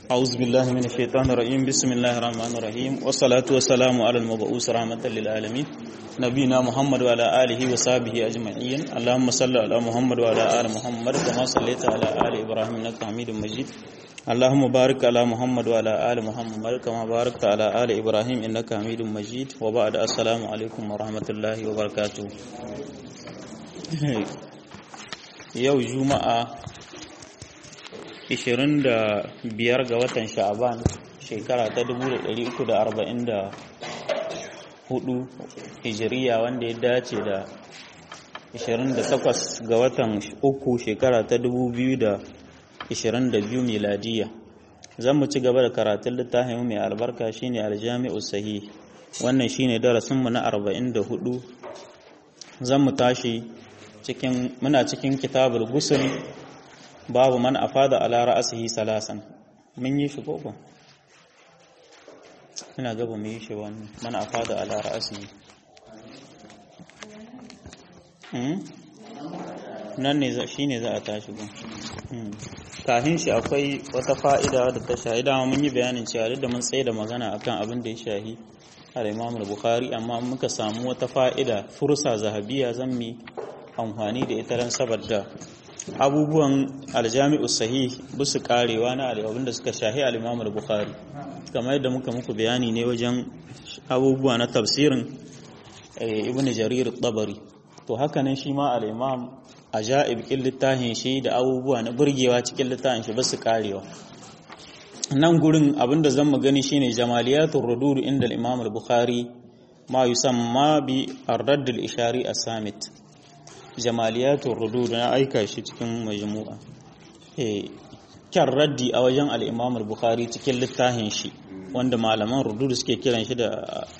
أعوذ بالله من الشيطان الرجيم بسم الله الرحمن الرحيم والصلاة والسلام على المبعوث رحمة للعالمين نبينا محمد وعلى آله وصحبه أجمعين اللهم صل على محمد وعلى آل محمد كما صليت على آل إبراهيم إنك حميد مجيد اللهم بارك على محمد وعلى آل محمد كما باركت على آل إبراهيم إنك حميد مجيد وبعد السلام عليكم ورحمة الله وبركاته yau juma'a 25 ga watan sha'aban shekara ta 1344 hijiriya wanda ya dace da 28 ga watan uku shekara ta 2022 miladiya zan mu ci gaba da karatun littafin mai albarka shine aljami'u sahih wannan shine darasinmu na 44 zan mu tashi cikin muna cikin kitabul gusul babu man afada ala ra'sihi salasan mun yi shi koko ina gaba mu yi shi wannan man afada ala ra'sihi hmm nan ne shine za a tashi gun kafin shi akwai wata fa'ida da ta shahida mun yi bayanin cewa duk da mun tsaye da magana akan abin da ya shahi al-Imam al-Bukhari amma muka samu wata fa'ida fursa zahabiya zan mi amfani da ita don saboda abubuwan aljami'u sahih busu karewa na abin da suka shahi al-Imam al-Bukhari kamar yadda muka muku bayani ne wajen abubuwa na tafsirin Ibn Jarir tabari to haka nan shi ma al-Imam ajaib kin littafin shi da abubuwa na burgewa cikin littafin shi basu karewa nan gurin abinda zan mu gani shine jamaliyatul rudud inda al-Imam al-Bukhari ma yusamma bi ar-radd al-ishari as-samit jamaliyatun rudud na aika shi cikin majmu'a eh kyan raddi a wajen al-Imam al-Bukhari cikin littafin shi wanda malaman rudud suke kiran shi da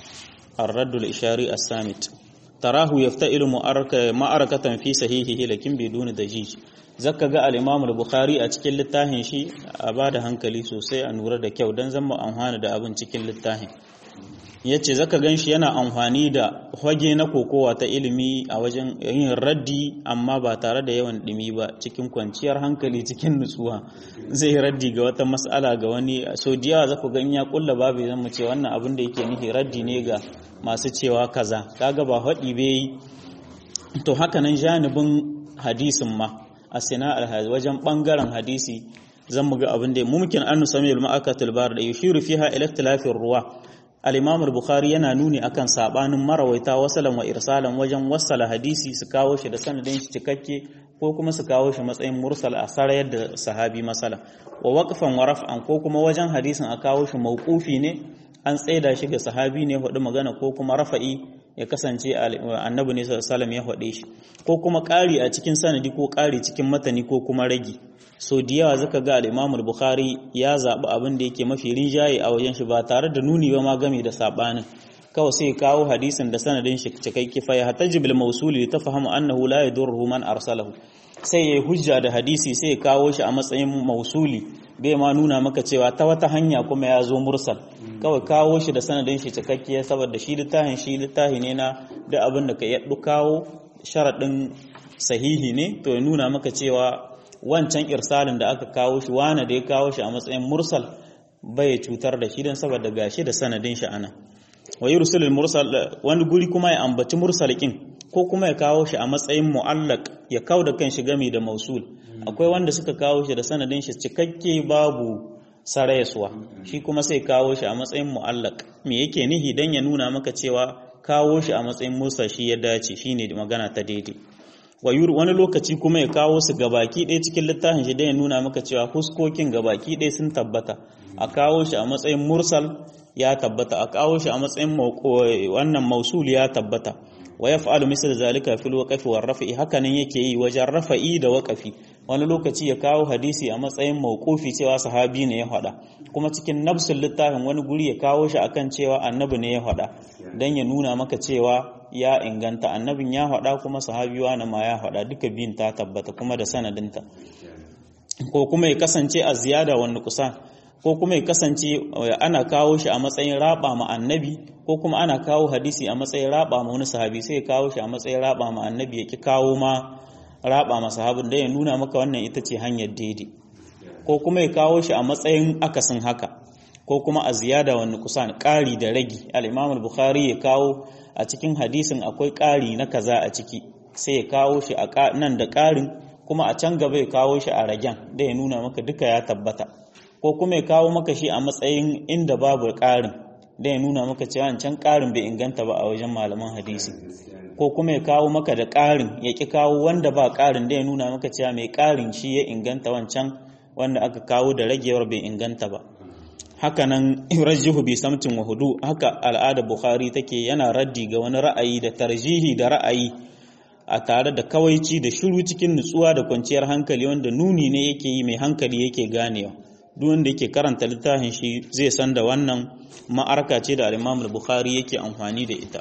ar-radd al-ishari as-samit tarahu yafta'ilu ma'arakatan fi sahihihi lakin biduni dajij zaka ga al-Imam al-Bukhari a cikin littafin shi a bada hankali sosai a nura da kyau dan zama amfana da abin cikin littafin yace zaka ganshi yana amfani da hoge na kokowa ta ilimi a wajen yin raddi amma ba tare da yawan dimi ba cikin kwanciyar hankali cikin nutsuwa zai raddi ga wata mas'ala ga wani so diyawa zaku ga in ya kulla babu zan mu ce wannan abin da yake nufi raddi ne ga masu cewa kaza kaga ba haɗi bai to haka nan janibin hadisin ma a sina alhazi wajen ɓangaren hadisi zan mu ga abin da mumkin an nusami al-ma'akatul bar da yushiru fiha ila ikhtilafir ruwa al-imam al-bukhari yana nuni akan sabanin marawaita wasalan wa irsalan wajen wasala hadisi su kawo shi da sanadin shi cikakke ko kuma su kawo shi matsayin mursal a sarayar da sahabi masala wa waqfan wa raf'an ko kuma wajen hadisin a kawo shi mauqufi ne an tsaida shi ga sahabi ne hudu magana ko kuma rafa'i ya kasance annabi ne sallallahu ya faɗe shi ko kuma ƙari a cikin sanadi ko ƙari cikin matani ko kuma ragi so da yawa zaka ga al-Imam bukhari ya zaɓi abin da yake mafi rinjaye a wajen shi ba tare da nuni ba ma game da sabanin kawai sai kawo hadisin da sanadin shi cikakke fa ya hataji bil mawsuli ta fahimu annahu la yadurruhu man arsalahu sai ya hujja da hadisi sai ya kawo shi a matsayin mausuli bai ma nuna maka cewa ta wata hanya kuma ya zo mursal kawai kawo shi da sanadin shi cikakke saboda shi littafin shi littafi ne na da abin da ka yaddu kawo sharaɗin sahihi ne to ya nuna maka cewa wancan irsalin da aka kawo shi wane da ya kawo shi a matsayin mursal bai cutar da shi don saboda gashi da sanadin shi ana wa yursilul mursal wani guri kuma ya ambaci mursalikin ko kuma ya kawo shi a matsayin mu'allaq ya kawo da kan shi gami da mausul akwai wanda suka kawo shi da sanadin shi cikakke babu sarayaswa shi kuma sai kawo shi a matsayin mu'allaq me yake nihi dan ya nuna maka cewa kawo shi a matsayin musa shi ya dace shine magana ta daidai wani lokaci kuma ya kawo su gabaki ɗaya cikin littafin shi dan ya nuna maka cewa huskokin gabaki ɗaya sun tabbata a kawo shi a matsayin mursal ya tabbata a kawo shi a matsayin wannan mausul ya tabbata wa yaf'alu misal zalika fil waqfi war raf'i hakanan yake yi wajen rafa'i da waqfi wani lokaci ya kawo hadisi a matsayin mauqufi cewa sahabi ne ya faɗa kuma cikin nafsul littafin wani guri ya kawo shi akan cewa annabi ne ya faɗa dan ya nuna maka cewa ya inganta annabin ya faɗa kuma sahabi wani ma ya faɗa duka biyun ta tabbata kuma da sanadinta ko kuma ya kasance a ziyada wani kusa ko kuma ya kasance ana kawo shi a matsayin raba ma annabi ko kuma ana kawo hadisi a matsayin raba ma wani sahabi sai ya kawo shi a matsayin raba ma annabi ya ki kawo ma raba ma sahabin da ya nuna maka wannan ita ce hanyar daidai ko kuma ya kawo shi a matsayin akasin haka ko kuma a ziyada wani kusan ƙari da ragi al-imam al-bukhari ya kawo a cikin hadisin akwai ƙari na kaza a ciki sai ya kawo shi a nan da ƙarin kuma a can gaba ya kawo shi a ragen da ya nuna maka duka ya tabbata ko kuma ya kawo maka shi a matsayin inda babu ƙarin da ya nuna maka cewa can ƙarin bai inganta ba a wajen malaman hadisi ko kuma ya kawo maka da ƙarin ya ƙi kawo wanda ba ƙarin da ya nuna maka cewa mai ƙarin shi ya inganta wancan wanda aka kawo da ragewar bai inganta ba haka nan rajihu bi samtin wa hudu haka al'ada bukhari take yana raddi ga wani ra'ayi da tarjihi da ra'ayi a tare da kawaici da shiru cikin nutsuwa da kwanciyar hankali wanda nuni ne yake yi mai hankali yake ganewa duk wanda yake karanta littafin shi zai san da wannan ma'arka ce da al-Imam al-Bukhari yake amfani da ita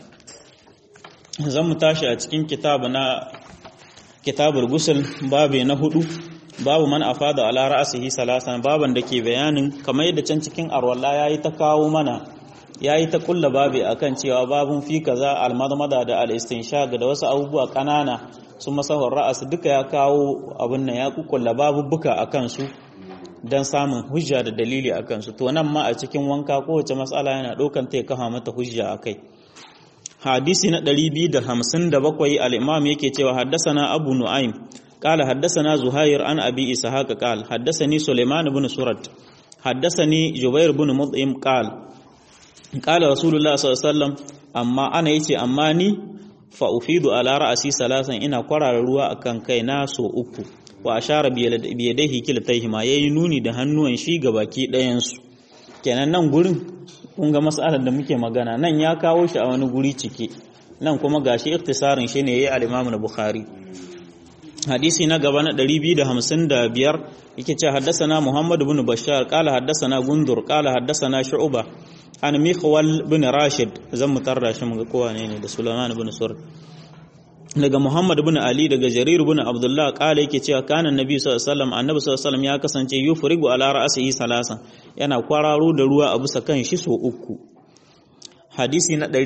zan mu tashi a cikin kitabu na kitabul gusul babu na hudu babu man afada ala ra'sihi salasan baban da ke bayanin kamar yadda can cikin arwalla yayi ta kawo mana yayi ta kulla babi akan cewa babun fi kaza almadmada da al-istinshaq da wasu abubuwa kanana su masahur ra'as duka ya kawo abin nan ya kukkulla babubuka akan su dan samun hujja da dalili akan su to nan ma a cikin wanka kowace mas'ala yana ɗaukan ta ya kafa mata hujja akai hadisi na 257 al-imam yake cewa haddasana abu nu'aym قال حدثنا زهير عن أبي إسحاق قال حدثني سليمان بن سرد حدثني جبير بن مطعم قال قال رسول الله صلى الله عليه وسلم أما أنا يتي أما ني فأفيد على رأسي ثلاثا إنا قرار روا أكن كينا سو أكو وأشار بيديه كلتيهما ينوني da hannuwan shi gabaki ɗayansu kenan nan gurin kun ga mas'alar da muke magana nan ya kawo shi a wani guri cike nan kuma gashi ikhtisarin shi ne yayi al-Imam Bukhari hadisi na gaba na 255 yake ce haddasana Muhammad ibn Bashar qala haddasana Gundur qala haddasana Shu'ba an Mikhwal ibn Rashid zan mutarra shi muga kowa ne ne da Sulaiman ibn Sur daga Muhammad ibn Ali daga Jarir ibn Abdullah qala yake cewa kana Nabi sallallahu alaihi wasallam annabi sallallahu alaihi wasallam ya kasance yufrigu ala ra'sihi salasan yana kwararo da ruwa a bisa kan shi so uku hadisi na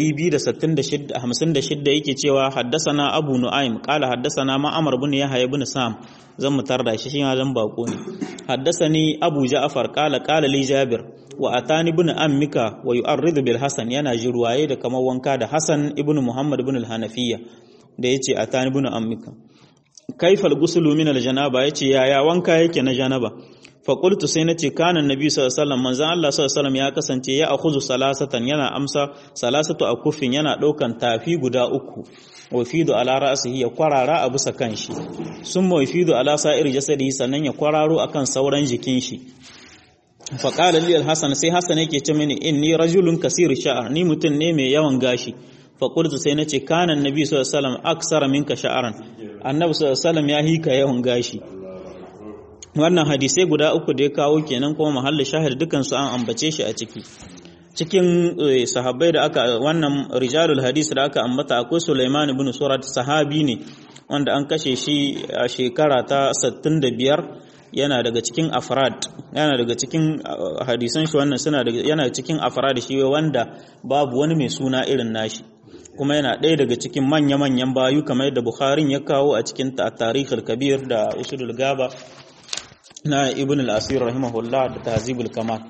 256 yake cewa haddasana abu nu'aym qala haddasana ma'amar ibn yahya ibn sam zan mutar da shi shi ma zan bako ne haddasani abu ja'far qala qala li jabir wa atani ibn ammika wa yu'arridu bil hasan yana jirwaye da kamar wanka da hasan ibn muhammad ibn al-hanafiya da yace atani ibn ammika kaifal gusulu min al-janaba yace yaya wanka yake na janaba faƙultu sai na ce kanan nabi sallallahu manzan Allah sallallahu ya kasance ya akhuzu salasatan yana amsa salasatu a kufin yana ɗaukan tafi guda uku wa fidu ala ra'sihi ya kwarara a bisa kanshi summa wa fidu ala sa'ir jasadihi sannan ya kwararo akan sauran jikin shi fa qala li al-hasan sai hasan yake ce mini inni rajulun kasir sha'ar ni mutum ne mai yawan gashi fa qultu sai nace kanan nabi sallallahu alaihi wasallam aksara minka sha'aran annabi sallallahu alaihi ya hika yawan gashi wannan hadisai guda uku da ya kawo kenan kuma mahallin shahid dukansu an ambace shi a ciki cikin sahabbai da aka wannan rijalul hadis da aka ambata akwai Sulaiman ibn Surat sahabi ne wanda an kashe shi a shekara ta 65 yana daga cikin afrad yana daga cikin hadisan shi wannan suna daga yana cikin afrad shi wanda babu wani mai suna irin nashi kuma yana ɗaya daga cikin manya-manyan bayu kamar yadda Bukharin ya kawo a cikin tarihul kabir da usulul gaba na ibn al-asir rahimahullah da tahzibul kamal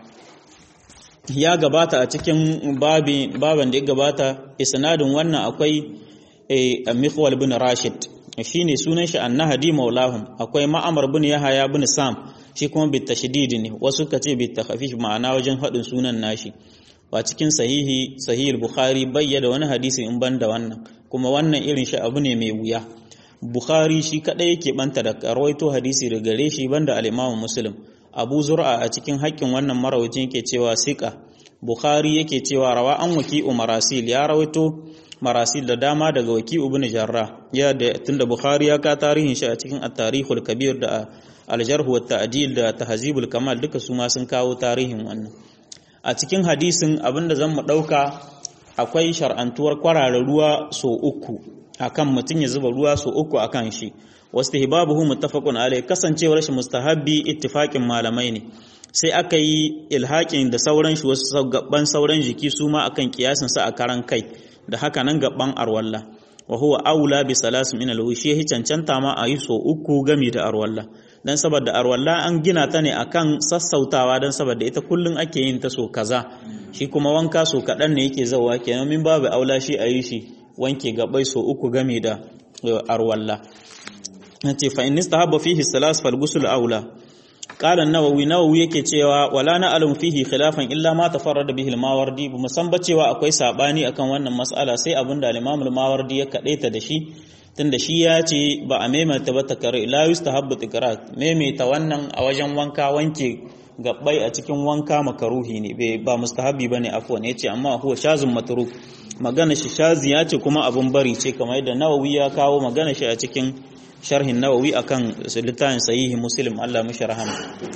ya gabata a cikin baban da ya gabata isnadin wannan akwai mikhwal bin rashid shine sunan shi annahadi maulahum akwai ma'amar bin yahaya bin sam shi kuma bi tashdid ne wasu ka ce bi takhfif ma'ana wajen hadin sunan nashi ba cikin sahihi sahih bukhari bayyana wani hadisi in banda wannan kuma wannan irin shi abu ne mai wuya Bukhari shi kadai yake banta da rawaito hadisi da gare shi banda al-Imam Muslim. Abu Zur'a a cikin haƙƙin wannan marawacin yake cewa siqa. Bukhari yake cewa rawa an waki marasil ya rawaito marasil da dama daga waki ibn Jarrah. Ya da tunda Bukhari ya ka tarihin shi a cikin at-Tarikhul Kabir da al-Jarh wa Ta'dil da Tahzibul Kamal duka su ma sun kawo tarihin wannan. A cikin hadisin abinda zan mu dauka akwai shar'antuwar kwarara ruwa so uku akan mutum ya zuba ruwa so uku akan shi wastihbabuhu muttafaqun alai kasancewar shi mustahabbi ittifaqin malamai ne sai aka yi ilhakin da sauran shi wasu gaban sauran jiki su ma akan kiyasin sa a karan kai da haka nan gaban arwalla wa huwa aula bi salas min alwishi hi cancanta ma a yi so uku gami da arwalla dan saboda arwalla an gina ta ne akan sassautawa dan saboda ita kullun ake yin ta so kaza shi kuma wanka so kadan ne yake zawa kenan min babu aula shi a yi shi wanke gabai so uku game da arwalla nace fa in istahabba fihi salas fal ghusl aula qala an-nawawi nawawi yake cewa wala na'lamu fihi khilafan illa ma tafarrada bihi al-mawardi bu musan ba cewa akwai sabani akan wannan mas'ala sai abinda al-imam al-mawardi ya kadaita da shi tunda shi ya ce ba a maimaita ba takrar la yustahabbu tikrar maimaita wannan a wajen wanka wanke gabbai a cikin wanka makaruhi ne ba mustahabi bane afwan yace amma huwa shazun matruk magana shi shazi ya ce kuma abun bari ce kamar yadda nawawi ya kawo magana shi a cikin sharhin nawawi akan littafin sahihi muslim Allah mishi rahama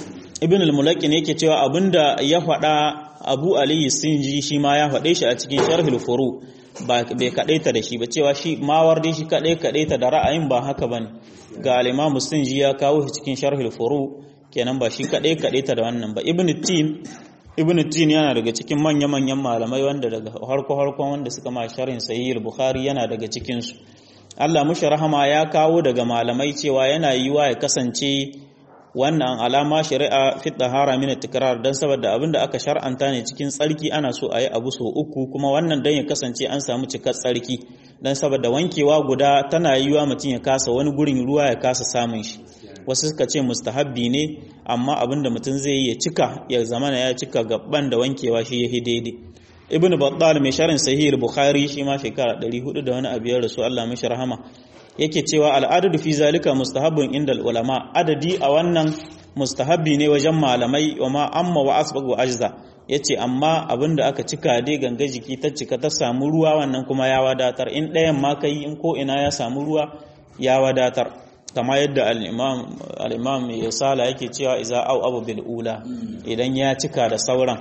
ibn al-mulaqin yake cewa abinda ya faɗa abu ali sinji shi ma ya faɗe shi a cikin sharhul furu ba bai kadaita da shi ba cewa shi mawardi shi kadai kadaita da ra'ayin ba haka bane ga al-imam sinji ya kawo shi cikin sharhul furu kenan ba shi kadai kadaita da wannan ba ibn tin ibn tin yana daga cikin manya manyan malamai wanda daga harko harkon wanda suka ma sharhin sahih al-bukhari yana daga cikin su Allah mushi rahama ya kawo daga malamai cewa yana yiwa ya kasance wannan alama shari'a fi tahara min tikrar dan saboda abinda aka shar'anta ne cikin tsarki ana so a yi abu so uku kuma wannan dan ya kasance an samu cikar tsarki dan saboda wankewa guda tana yiwa mutum ya kasa wani gurin ruwa ya kasa samun shi wasu suka ce mustahabbi ne amma abinda mutum zai yi ya cika ya zamana ya cika gaban da wankewa shi ya daidai ibn battal mai sharin sahih bukhari shi ma shekara 400 da wani abu ya rasu Allah mishi rahama yake cewa al'adadu fi zalika mustahabbun inda ulama adadi a wannan mustahabbi ne wajen malamai wa ma amma wa asbaq wa ajza yace amma abinda aka cika dai ganga jiki ta cika ta samu ruwa wannan kuma ya wadatar in ɗayan ma kai in ko ina ya samu ruwa ya wadatar kama yadda al-imam al-imam ya sala yake cewa iza au abu bil ula idan ya cika da sauran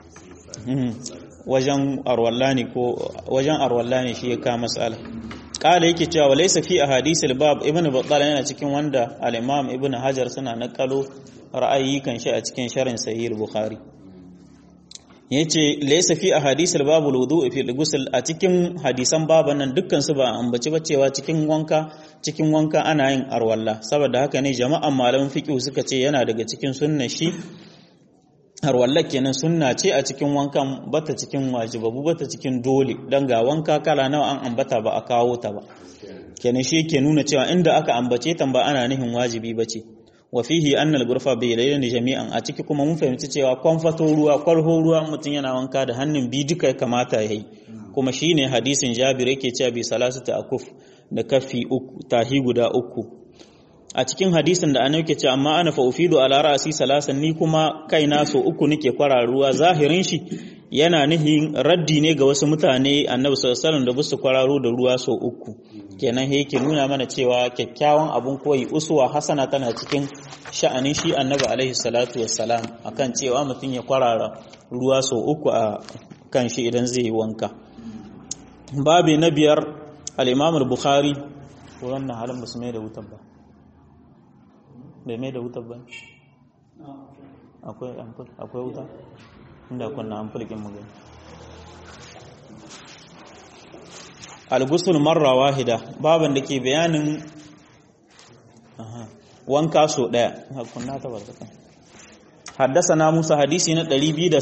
wajen arwallani ko wajen arwallani shi ya ka mas'ala kala yake cewa walaysa fi ahadisil bab ibn battal yana cikin wanda al-imam ibn hajar suna nakalo ra'ayi kan shi a cikin sharhin sahih bukhari yace laysa fi ahadisil bab wudu fi al-ghusl a cikin hadisan baban nan dukkan su ba ambaci ba cewa cikin wanka cikin wanka ana yin arwalla saboda haka ne jama'an malaman fiqh suka ce yana daga cikin sunnar shi harwallar kenan sunna ce a cikin wankan bata cikin wajibabu bata cikin dole don ga wanka kala nawa an ambata ba a kawo ta ba kenan shi ke nuna cewa inda aka ambace ta ba ana nihin wajibi ba ce wa fihi annal gurfa bai lailani jami'an a ciki kuma mun fahimci cewa kwamfato ruwa kwalho ruwa mutum yana wanka da hannun bi duka ya kamata ya yi kuma shine hadisin jabir yake cewa bi salasata akuf da kafi uku tahi guda uku a cikin hadisin da annabi ke ce amma ana fa ufidu ala ra'si salasan ni kuma kaina so uku nake kwararuwa zahirin shi yana nihin raddi ne ga wasu mutane annabi sallallahu alaihi da busu kwararo da ruwa so uku kenan he yake nuna mana cewa kyakkyawan abun koyi uswa hasana tana cikin sha'anin shi annabi alaihi salatu wassalam akan cewa mutum ya kwarara ruwa so uku a kan shi idan zai yi wanka babi na biyar al-imam al-bukhari wannan halin musulmai da wutar ba bai mai da wutar ba akwai wuta inda kunna an fulkin mu gani al-ghusl marra wahida baban da ke bayanin wanka so daya kunna ta barka حدثنا موسى حديثي نا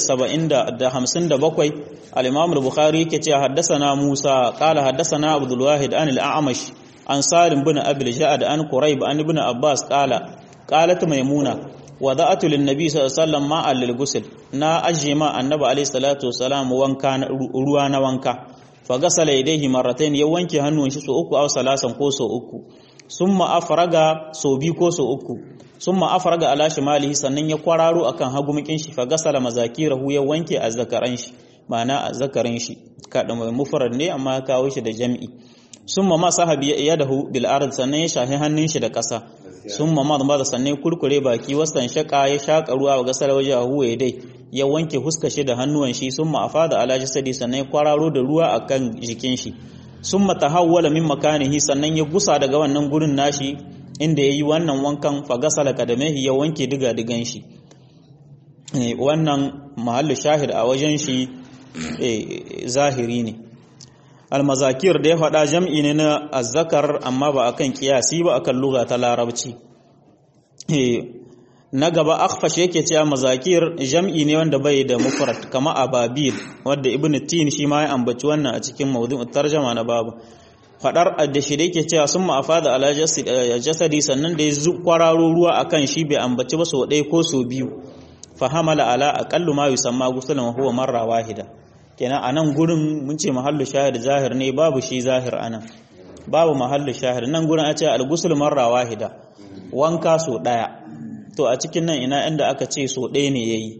257 الامام البخاري yake cewa حدثنا موسى قال حدثنا عبد الواحد عن الاعمش عن سالم بن ابي الجعد عن قريب عن ابن عباس قال قالت ميمونه وضعت للنبي صلى الله عليه وسلم ماء للغسل نا اجما النبي عليه الصلاه والسلام wanka ruwa na wanka fagasala yadayhi marratayn ya wanke hannun shi so uku aw salasan ko so uku summa afraga so bi ko so uku summa afraga ala shimalihi sannan ya kwararo akan hagumikin shi fagasala mazakirahu ya wanke azzakaran shi ma'ana azzakarin shi kada mai mufrad ne amma ya kawo shi da jam'i summa ma sahabi yadahu bil ard sannan ya shahi hannun shi da ƙasa summa ma da sannan kurkure baki wasan shaka ya shaka ruwa ga gasar waje a huwaye dai ya wanke huska shi da hannuwan shi summa afada ala jasadi sannan ya kwararo da ruwa akan jikin shi summa tahawwala min makanihi sannan ya gusa daga wannan gurin nashi inda yayi wannan wankan fagasala kadamehi ya wanke diga digan shi wannan mahallu shahid a wajen shi zahiri ne almazakir da ya faɗa jam'i ne na azzakar amma ba akan kiyasi ba akan lugha ta larabci na gaba akhfash yake cewa mazakir jam'i ne wanda bai da mufrad kama ababil wanda ibn tin shi ma ya ambaci wannan a cikin mawdu'u tarjama na babu fadar da shi yake cewa sun ma'afada ala jasadi sannan da ya kwararo ruwa akan shi bai ambaci ba so ɗaya ko so biyu fahamala ala aqallu ma yusamma gusulan wa huwa marra wahida kenan anan gurin mun ce mahallu shahid zahir ne babu shi zahir anan babu mahallu shahid nan gurin a ce al-ghusl marra wahida wanka so daya to a cikin nan ina inda aka ce so ɗaya ne yayi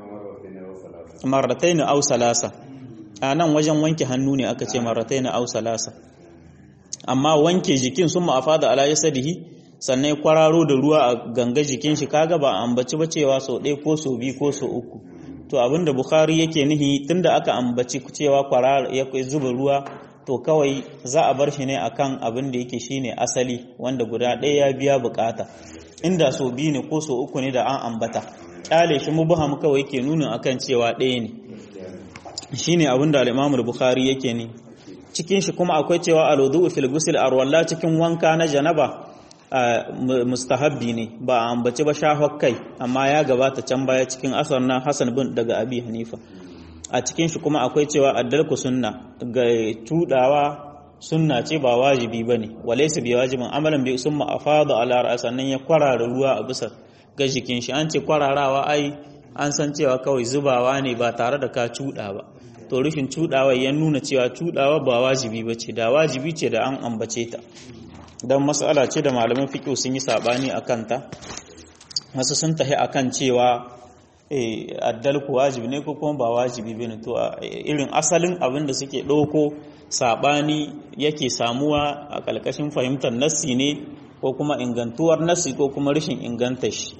marratayn aw salasa a nan wajen wanke hannu ne aka ce marratayn aw salasa amma wanke jikin sun ma'afada ala jasadihi sannan ya kwararo da ruwa a ganga jikin shi kaga ba ambaci ba cewa so ɗaya ko so biyu ko so uku to abinda bukhari yake nihi tunda aka ambaci cewa kwararo ya zuba ruwa to kawai za a bar shi ne akan abin da yake shine asali wanda guda ɗaya ya biya bukata inda so biyu ne ko so uku ne da an ambata kyale shi mubham kawai yake nuna akan cewa ɗaya ne shine abin da al-Imam bukhari yake ne cikin shi kuma akwai cewa al-wudu fil ghusl arwalla cikin wanka na janaba mustahabbi ne ba a ambaci ba shahwar kai amma ya gabata can baya cikin asar na Hassan bin daga Abi Hanifa a cikin shi kuma akwai cewa addalku sunna ga tudawa sunna ce ba wajibi bane walaysa bi wajibin amalan bi summa afada ala ra'sa nan ya kwarara ruwa a bisa ga jikin shi an ce kwararawa ai an san cewa kawai zubawa ne ba tare da ka cuda ba to rufin cudawa ya nuna cewa cudawa ba wajibi bace da wajibi ce da an ambace ta don matsala ce da malaman fiƙo sun yi saɓani a kanta wasu sun tahi a kan cewa addalku wajibi ne ko kuma ba wajibi ba ne to irin asalin abin da suke ɗauko saɓani yake samuwa a ƙalƙashin fahimtar nassi ne ko kuma ingantuwar nassi ko kuma rashin inganta shi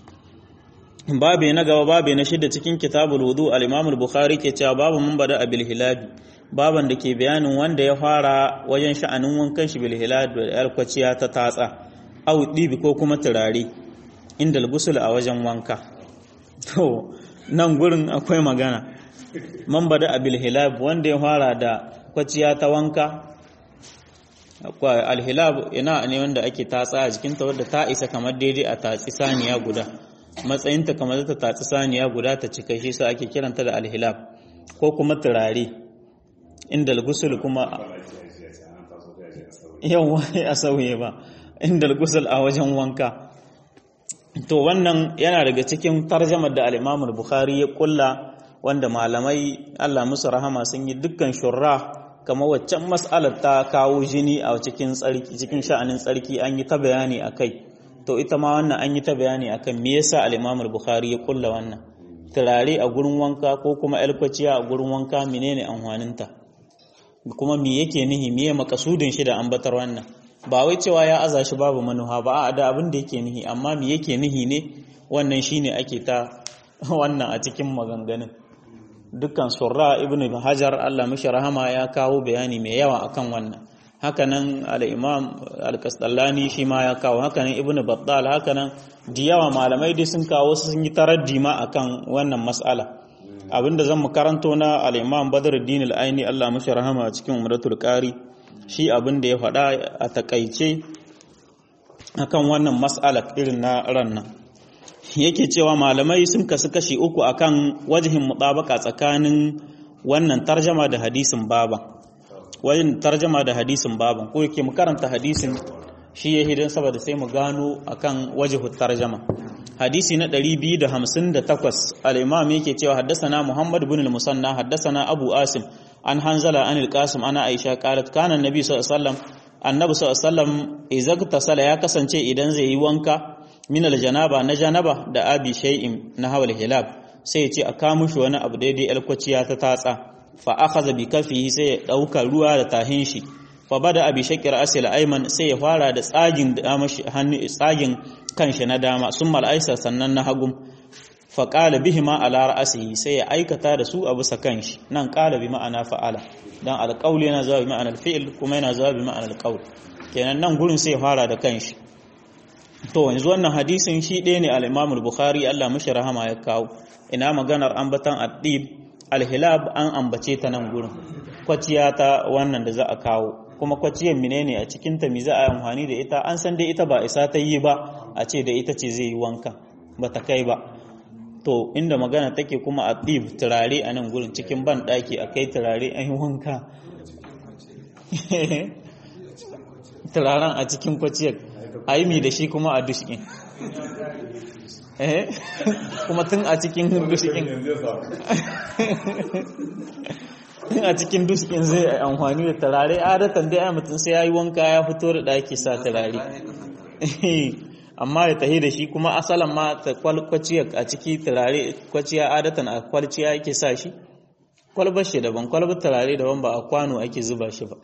babe na gaba babe na shida cikin kitabul wudu al-imam al-bukhari ke cewa babu mun bada abil hilabi baban da ke bayanin wanda ya fara wajen sha'anin wankan shi bil hilal da alkwaciya ta tatsa au dibi ko kuma turare inda al a wajen wanka to nan gurin akwai magana man bada abil hilal wanda ya fara da kwaciya ta wanka akwai alhilab ina ne wanda ake tatsa a jikinta wadda ta isa kamar daidai a tatsi saniya guda matsayinta kamar ta tatsi saniya guda ta cika shi sa ake kiranta da alhilab ko kuma turare inda al-gusul kuma yawa a sauye ba inda al-gusul a wajen wanka to wannan yana daga cikin tarjamar da al-Imam bukhari ya kulla wanda malamai Allah musu rahama sun yi dukkan shurra kamar waccan mas'alar ta kawo jini a cikin tsarki cikin sha'anin tsarki an yi ta bayani akai to ita ma wannan an yi ta bayani akan me yasa al-Imam bukhari ya kulla wannan turare a gurin wanka ko kuma alkwaciya a gurin wanka menene amfaninta kuma me yake nihi me makasudin shi da ambatar wannan ba wai cewa ya aza shi babu manuha ba a da abin da yake nihi amma me yake nihi ne wannan shine ake ta wannan a cikin maganganun dukkan surra ibnu hajar Allah mishi rahama ya kawo bayani mai yawa akan wannan hakanan al-imam al-qasdallani shi ma ya kawo hakanan ibnu battal hakanan da yawa malamai dai sun kawo sun yi taraddi ma akan wannan mas'ala abinda zan mu karanto na al-imam badruddin al-aini Allah mishi rahama cikin umratul qari shi abinda ya faɗa a takaice akan wannan mas'ala irin na rannan yake cewa malamai sun kasu kashi uku akan wajihin mutabaka tsakanin wannan tarjama da hadisin baban wajen tarjama da hadisin baban ko yake mu karanta hadisin shi ya hidan saboda sai mu gano akan wajihu tarjama hadisi na 258 al-imam yake cewa haddathana muhammad ibn al-musanna haddathana abu asim an hanzala an al-qasim ana aisha qalat kana annabi sallallahu alaihi wasallam annabi sallallahu alaihi wasallam idza tasala ya kasance idan zai yi wanka min al-janaba na janaba da abi shay'in na hawal hilab sai ya ce a kawo shi wani abu daidai alkwaciya ta tatsa fa akhadha bi kafihi sai ya dauka ruwa da tahin shi fa bada abi shakir asil ayman sai ya fara da tsagin dama shi hannu tsagin kanshi na dama summa al-aisar sannan na hagum fa qala bihima ala ra'sihi sai ya aikata da su a bisa kanshi nan qala bi ma'ana fa'ala dan alqauli yana zuwa bi ma'ana al-fi'l kuma yana zuwa bi ma'ana al-qaul kenan nan gurin sai ya fara da kanshi to yanzu wannan hadisin shi ɗaya ne al-Imam al-Bukhari Allah mashi rahama ya kawo ina maganar ambatan addib al-hilab an ambace ta nan gurin kwaciya ta wannan da za a kawo kuma kwaciyar menene a cikin ta mi za a amfani da ita an san dai ita ba isa ta yi ba a ce da ita ce zai yi wanka ba ta kai ba to inda magana take kuma a ɗib turare a nan gurin cikin ban ɗaki a kai turare an yi wanka turaren a cikin kwaciyar a yi mi da shi kuma a dushkin kuma tun a cikin dushkin tun a cikin dushkin zai yi amfani da turare adatan dai ai mutum sai ya yi wanka ya fito da ɗaki sa turare amma ya tahi da shi kuma asalan ma ta kwalciya a ciki turare kwaciya adatan a kwalciya yake sa shi kwalbar shi daban kwalbar turare daban ba a kwano ake zuba shi ba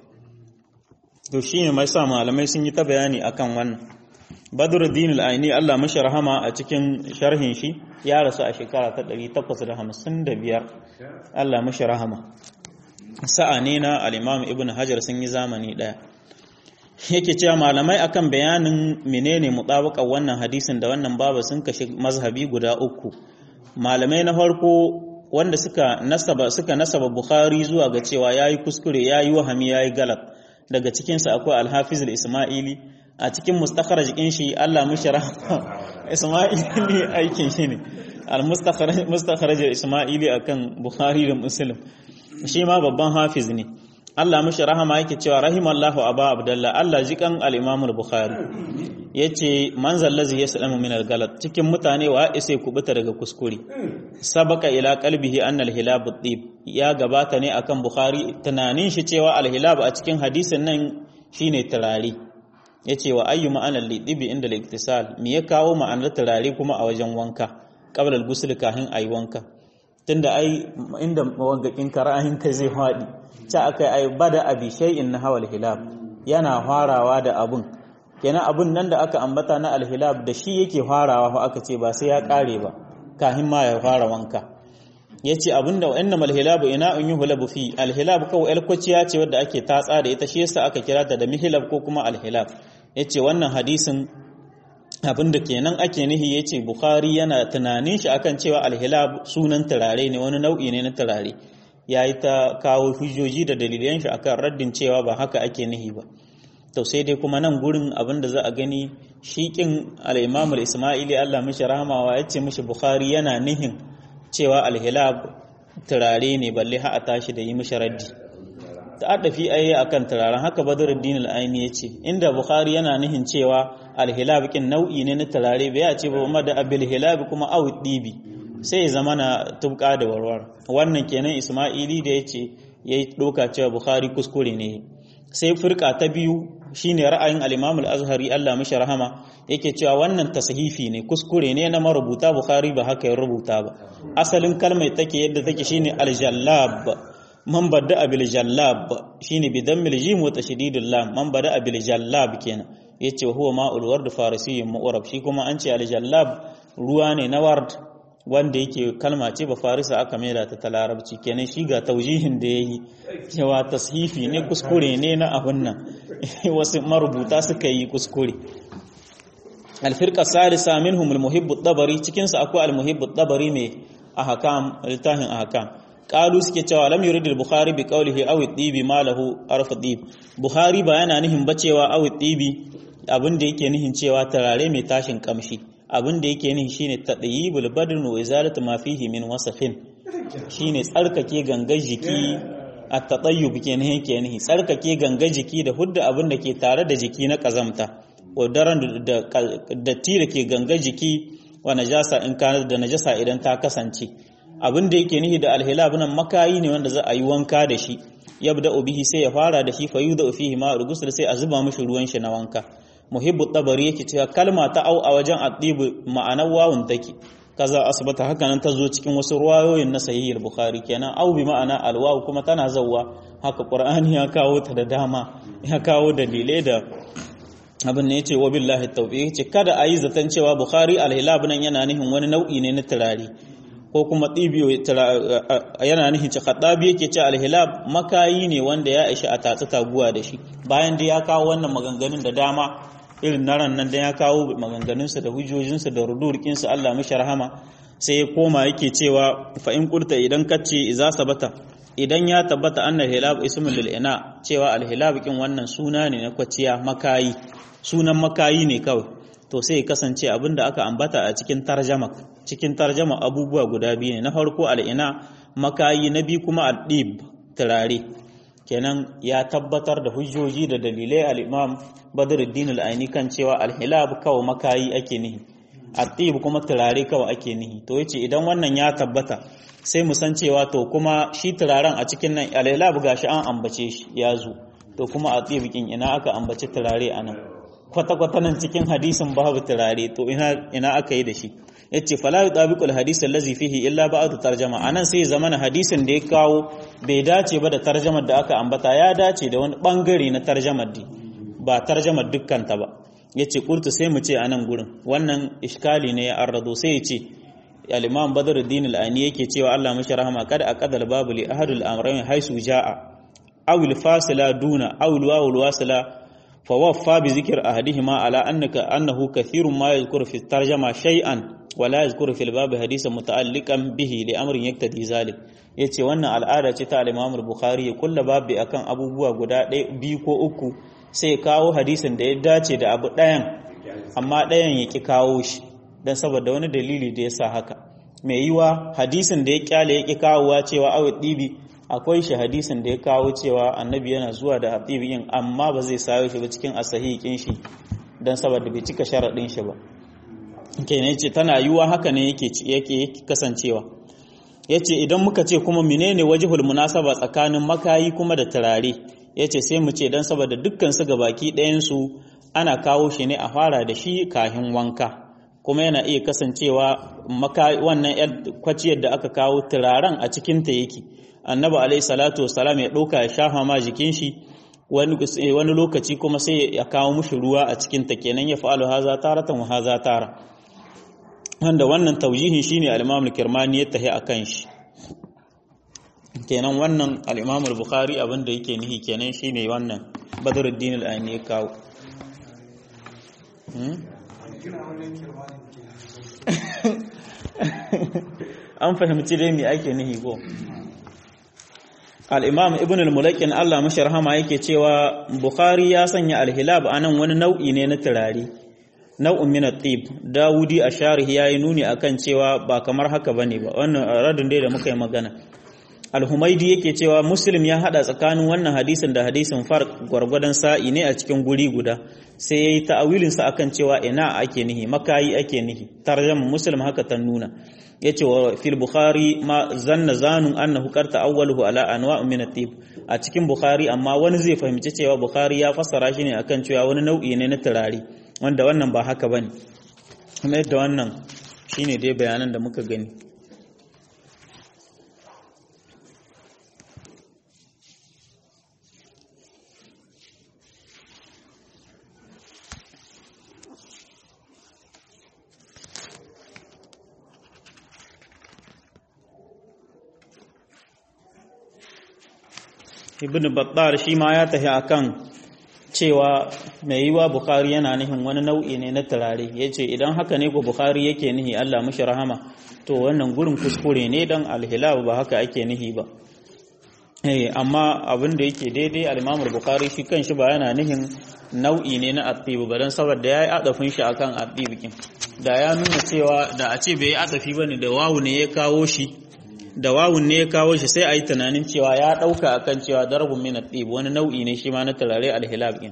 to shi ne mai sa malamai sun yi ta bayani akan wannan badruddin al-aini Allah mashi rahama a cikin sharhin shi ya rasu a shekara ta 855 Allah mashi rahama sa'a ne na al-imam ibn hajar sun yi zamani daya yake cewa malamai akan bayanin menene mutabaka wannan hadisin da wannan baba sun kashe mazhabi guda uku malamai na farko wanda suka nasaba suka nasaba bukhari zuwa ga cewa yayi kuskure yayi wahami yayi galat daga cikin sa akwai al-hafiz al-isma'ili a cikin mustakhraj din shi Allah mishi rahama isma'ili aikin shi ne al-mustakhraj mustakhraj al-isma'ili akan bukhari da muslim shi ma babban hafiz ne Allah mishi rahama yake cewa rahimallahu aba abdullah Allah jikan al-imam al-bukhari yace manzal ladzi yaslamu min al-galat cikin mutane wa isa kubuta daga kuskure sabaka ila qalbihi anna al-hilab at-tib ya gabata ne akan bukhari tunanin shi cewa al-hilab a cikin hadisin nan shine turare yace wa ayyu ma'anar lidibi inda al-iktisal me ya kawo ma'anar turare kuma a wajen wanka qabla al-ghusl kahin ayi wanka tunda ai inda wangakin karahin kai zai fadi ta aka yi bada abi shay'in na hawal hilab yana farawa da abun kenan abun nan da aka ambata na alhilab da shi yake farawa fa aka ce ba sai ya kare ba kahin ma ya fara wanka yace abinda wa'annam alhilab ina an yuhlabu fi alhilab kawai alkwaciya ce wadda ake tatsa da ita shi yasa aka kira ta da mihlab ko kuma alhilab yace wannan hadisin abinda kenan ake nihi yace bukhari yana tunanin shi akan cewa alhilab sunan turare ne wani nau'i ne na turare ya yi ta kawo hujjoji da dalilan shi akan raddin cewa ba haka ake nihi ba to sai dai kuma nan gurin abin da za a gani shiƙin al-imam al-isma'ili Allah mishi rahamawa ya ce mishi bukhari yana nihin cewa al-hilab turare ne balle ha a tashi da yi mishi raddi ta addafi ayi akan turaren haka badruddin al-aini ya ce inda bukhari yana nihin cewa al-hilab kin nau'i ne na turare bai ya ce ba ma da abil hilab kuma awu dibi sai ya zama na tubka da warwar wannan kenan isma'ili da ya ce ya yi ɗauka cewa bukhari kuskure ne sai firka ta biyu shine ra'ayin al-imam al-azhari Allah mishi rahama yake cewa wannan tashifi ne kuskure ne na marubuta bukhari ba haka ya rubuta ba asalin kalmar take yadda take shine al-jallab man bada bil jallab shine bi dammil jim wa tashdidul lam man bada bil jallab kenan yace huwa ma'ul ward farisiyyun mu'rab shi kuma an ce al-jallab ruwa ne na ward wanda yake kalma ce ba farisa aka maida ta ta larabci kenan shi ga taujihin da ya yi cewa tashifi ne kuskure ne na abin nan wasu marubuta suka yi kuskure alfirka salisa minhum almuhibbu dabari cikin sa akwai almuhibbu dabari mai ahkam littafin ahkam qalu suke cewa lam yurid al-bukhari bi qawlihi aw at-tibi ma lahu arf tib bukhari ba yana nihin ba cewa aw at-tibi abin da yake nihin cewa tarare mai tashin kamshi abin da yake nihi shine tadyibul badn wa izalatu ma fihi min wasafin shine tsarkake gangar jiki at-tatayyub kenan yake nihi tsarkake gangar jiki da hudda abin da ke tare da jiki na kazamta wadaran da datti da ke gangar jiki wa najasa in kana da najasa idan ta kasance abin da yake nihi da alhilab nan makayi ne wanda za a yi wanka da shi yabda bihi sai ya fara da shi fa yuda fihi ma rugusul sai a zuba mishi ruwan shi na wanka muhibbu tabari yake cewa kalma ta au a wajen addibu ma'anar wawun take kaza asbata haka nan ta zo cikin wasu ruwayoyin na sahih al-bukhari kenan au bi ma'ana alwawu kuma tana zawwa haka qur'ani ya kawo ta da dama ya kawo dalilai da abin ne yace wa billahi tawfiq yace kada ayi zaton cewa bukhari al-hilab nan yana nihin wani nau'i ne na turare ko kuma tsibiyo yana nihin ce khadabi yake ce al-hilab makayi ne wanda ya ishi a tatsi taguwa da shi bayan da ya kawo wannan maganganun da dama irin na ran nan da ya kawo maganganunsa da hujjojinsa da rudurkinsa Allah mishi rahama sai ya koma yake cewa fa in kurta idan kace iza sabata idan ya tabbata anna hilab ismul lil ina cewa al hilab kin wannan suna ne na kwaciya makayi sunan makayi ne kawai to sai kasance abin da aka ambata a cikin tarjama cikin tarjama abubuwa guda biyu ne na farko al'ina makayi na biyu kuma al-dib turare kenan ya tabbatar da hujjoji da dalilai al-imam badruddin al-aini kan cewa al-hilab kawai makayi ake nihi at-tib kuma turare kawai ake nihi to yace idan wannan ya tabbata sai mu san cewa to kuma shi turaren a cikin nan al-hilab gashi an ambace shi ya zo to kuma at-tib kin ina aka ambace turare anan kwata kwata nan cikin hadisin babu turare to ina ina aka yi da shi yace fala yutabiqu al-hadith allazi fihi illa ba'd tarjama anan sai zamana hadisin da ya kawo bai dace ba da tarjamar da aka ambata ya dace da wani bangare na tarjamar di ba tarjamar dukkan ta ba yace qultu sai mu ce anan gurin wannan iskali ne ya arrado sai ya ce al-imam badruddin al-ani yake cewa Allah mashi rahama kada aqadal babu li ahadul amrayn haisu jaa aw al-fasila duna aw al-wawu wasila فوفى بذكر أحدهما على أنك أنه كثير ما يذكر في الترجمة شيئا ولا يذكر في الباب حديثا متعلقا به لأمر يقتضي ذلك yace wannan al'ada ce ta al-Imam Bukhari ya kulla babu akan abubuwa guda ɗaya biyu ko uku sai kawo hadisin da ya dace da abu ɗayan amma ɗayan ya ki kawo shi dan saboda wani dalili da yasa haka mai yiwa hadisin da ya kyale ya ki kawowa cewa awu dibi akwai shi hadisin da ya kawo cewa annabi yana zuwa da habibiyin amma ba zai sayo shi ba cikin asahihin shi don saboda bai cika sharaɗin shi ba kenan yace tana yiwuwa haka ne yake yake kasancewa yace idan muka ce kuma menene wajhul munasaba tsakanin makayi kuma da turare yace sai mu ce dan saboda dukkan su gabaki ɗayan su ana kawo shi ne a fara da shi kahin wanka kuma yana iya kasancewa wannan kwaciyar da aka kawo turaren a cikinta yake annabi alaihi salatu wasalam ya ɗauka ya shafa ma jikin shi wani lokaci kuma sai ya kawo mushi ruwa a cikin ta kenan ya fa'alu haza taratan wa haza tara wanda wannan taujihin shine al-Imam al-Kirmani ya tahi akan shi kenan wannan al-Imam al-Bukhari abinda yake nihi kenan shine wannan Badruddin al-Aini ya kawo an fahimci dai me ake nihi ko al'imam ibn al-mulakin Allah mashi rahama yake cewa Bukhari ya sanya alhilab a nan wani nau'i ne na turare nau'in min tib dawudi a sharihi ya yi nuni akan cewa ba kamar haka ba ne ba wannan radin dai da muka yi magana al-humaidi yake cewa muslim ya hada tsakanin wannan hadisin da hadisin farq gwargwadon sa'i ne a cikin guri guda sai ya yi ta'awilinsa akan cewa ina ake nihi makayi ake nihi tarjama muslim haka ta nuna yace wa fil bukhari ma zanna zanun annahu qad ta'awwaluhu ala anwa' min at-tib a cikin bukhari amma wani zai fahimci cewa bukhari ya fassara shi ne akan cewa wani nau'i ne na turare wanda wannan ba haka bane kuma yadda wannan shine dai bayanan da muka gani ibn battar shi ma ya tafi akan cewa mai yiwa bukhari yana nihin wani nau'i ne na turare ya ce idan haka ne ko bukhari yake nihi allah mushi rahama to wannan gurin kuskure ne don alhilab ba haka ake nihi ba amma abin da yake daidai alimamul bukhari shi kan shi ba yana nihin nau'i ne na attibu ba don saboda ya yi adafin shi akan attibikin da ya nuna cewa da a ce bai yi adafi ba ne da wawu ne ya kawo shi da wawun ne ya kawo shi sai a yi tunanin cewa ya ɗauka a kan cewa darbun min ɗib wani nau'i ne shi ma na turare alhilab ɗin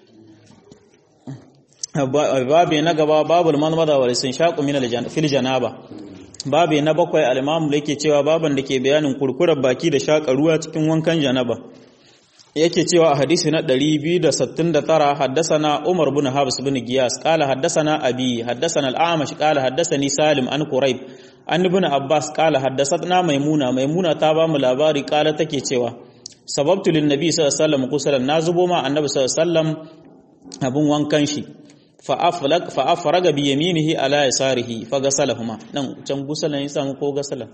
babu na gaba babu almanmada wa sun shaƙu min fil janaba babu na bakwai alimamu da yake cewa baban da ke bayanin kurkurar baki da shaƙa ruwa cikin wankan janaba yake cewa a hadisi na 269 haddasana Umar bin Habs bin Giyas qala haddasana Abi haddasana al-Amash qala haddasani Salim an Quraib an ibn Abbas qala haddasatna Maimuna Maimuna ta ba mu labari qala take cewa sababtu lin nabi sallallahu alaihi wasallam kusalan na zubo ma annabi sallallahu alaihi wasallam abun wankan shi fa aflag fa afraga bi yaminihi ala yasarihi fa gasalahuma dan can gusalan ya samu ko gasalan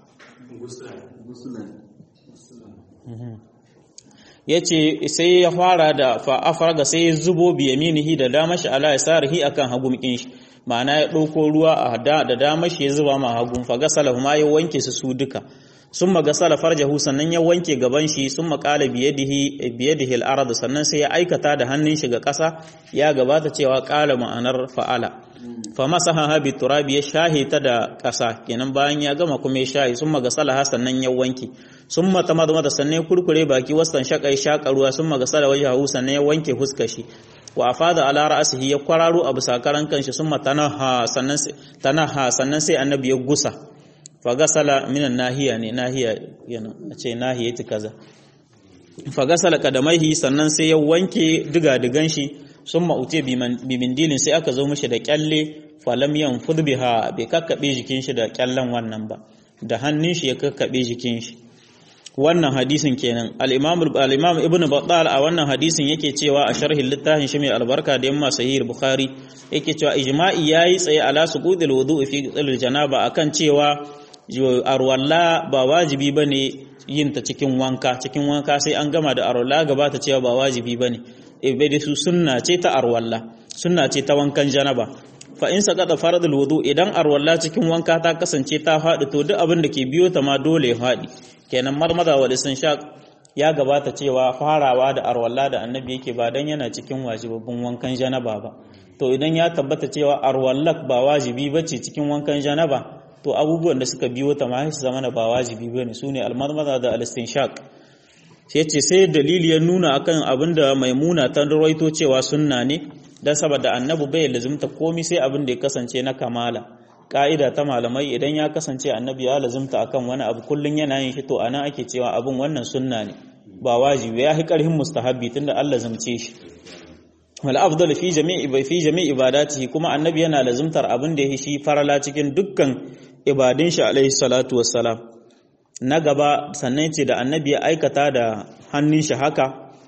ya ce sai ya fara da fa'afarga sai ya zubo biyaminihi da dama shi ala ya sarihi akan hagumkin shi ma'ana ya ɗauko ruwa a da dama shi ya zuba ma hagun fa gasala ma ya wanke su su duka sun magasala farjahu sannan ya wanke gaban shi sun makala biyadihi biyadihi al sannan sai ya aikata da hannun shi ga ƙasa ya gabata cewa ƙala ma'anar fa'ala fa masaha bi turabi ya shahe ta da ƙasa kenan bayan ya gama kuma ya shahe sun magasala ha sannan ya wanke sun mata mata mata sannan ya kurkure baki wasan shaƙai shaƙa ruwa sun magasala wajahu sannan ya wanke huskar shi wa afada ala ra'sihi ya kwararo a bisa karan kanshi sun matanaha sannan tanaha sannan sai annabi ya gusa fagasala minan nahiya ne nahiya yana a ce nahiya ta kaza fagasala kadamaihi sannan sai ya wanke diga-digan shi sun ma'ute bimindilin sai aka zo mishi da kyalle falam yan fudbiha bai kakkaɓe jikin shi da kyallen wannan ba da hannun shi ya kakkaɓe jikin shi wannan hadisin kenan al-imam al-imam ibnu battal a wannan hadisin yake cewa a sharhin littafin shi mai albarka da yamma sahih bukhari yake cewa ijma'i yayi tsaye ala suqudil wudu'i fi ghusl janaba akan cewa arwalla ba wajibi bane yin ta cikin wanka cikin wanka sai an gama da arwalla gaba ta cewa ba wajibi bane ibadi su sunna ce ta arwalla sunna ce ta wankan janaba fa in saqata faradul wudu idan arwalla cikin wanka ta kasance ta faɗi to duk abin da ke biyo ta ma dole ya faɗi kenan marmada wa shaq ya gabata cewa farawa da arwalla da annabi yake ba dan yana cikin wajibabin wankan janaba ba to idan ya tabbata cewa arwallak ba wajibi bace cikin wankan janaba to abubuwan da suka biyo ta ma su zama ba wajibi bane sune almarmada da al-istinshaq sai ce sai dalili ya nuna akan abin da maimuna ta rawaito cewa sunna ne dan saboda annabi bai lazimta komai sai abin da ya kasance na kamala ka'ida ta malamai idan ya kasance annabi ya lazimta akan wani abu kullun yana yin shi to anan ake cewa abin wannan sunna ne ba wajibi ya hi karhin mustahabbi tunda Allah zamce shi wal afdal fi jami'i fi jami'i ibadatihi kuma annabi yana lazimtar abin da ya shi farala cikin dukkan ibadin shi alaihi salatu wassalam na gaba sannan ce da annabi ya aikata da hannun shi haka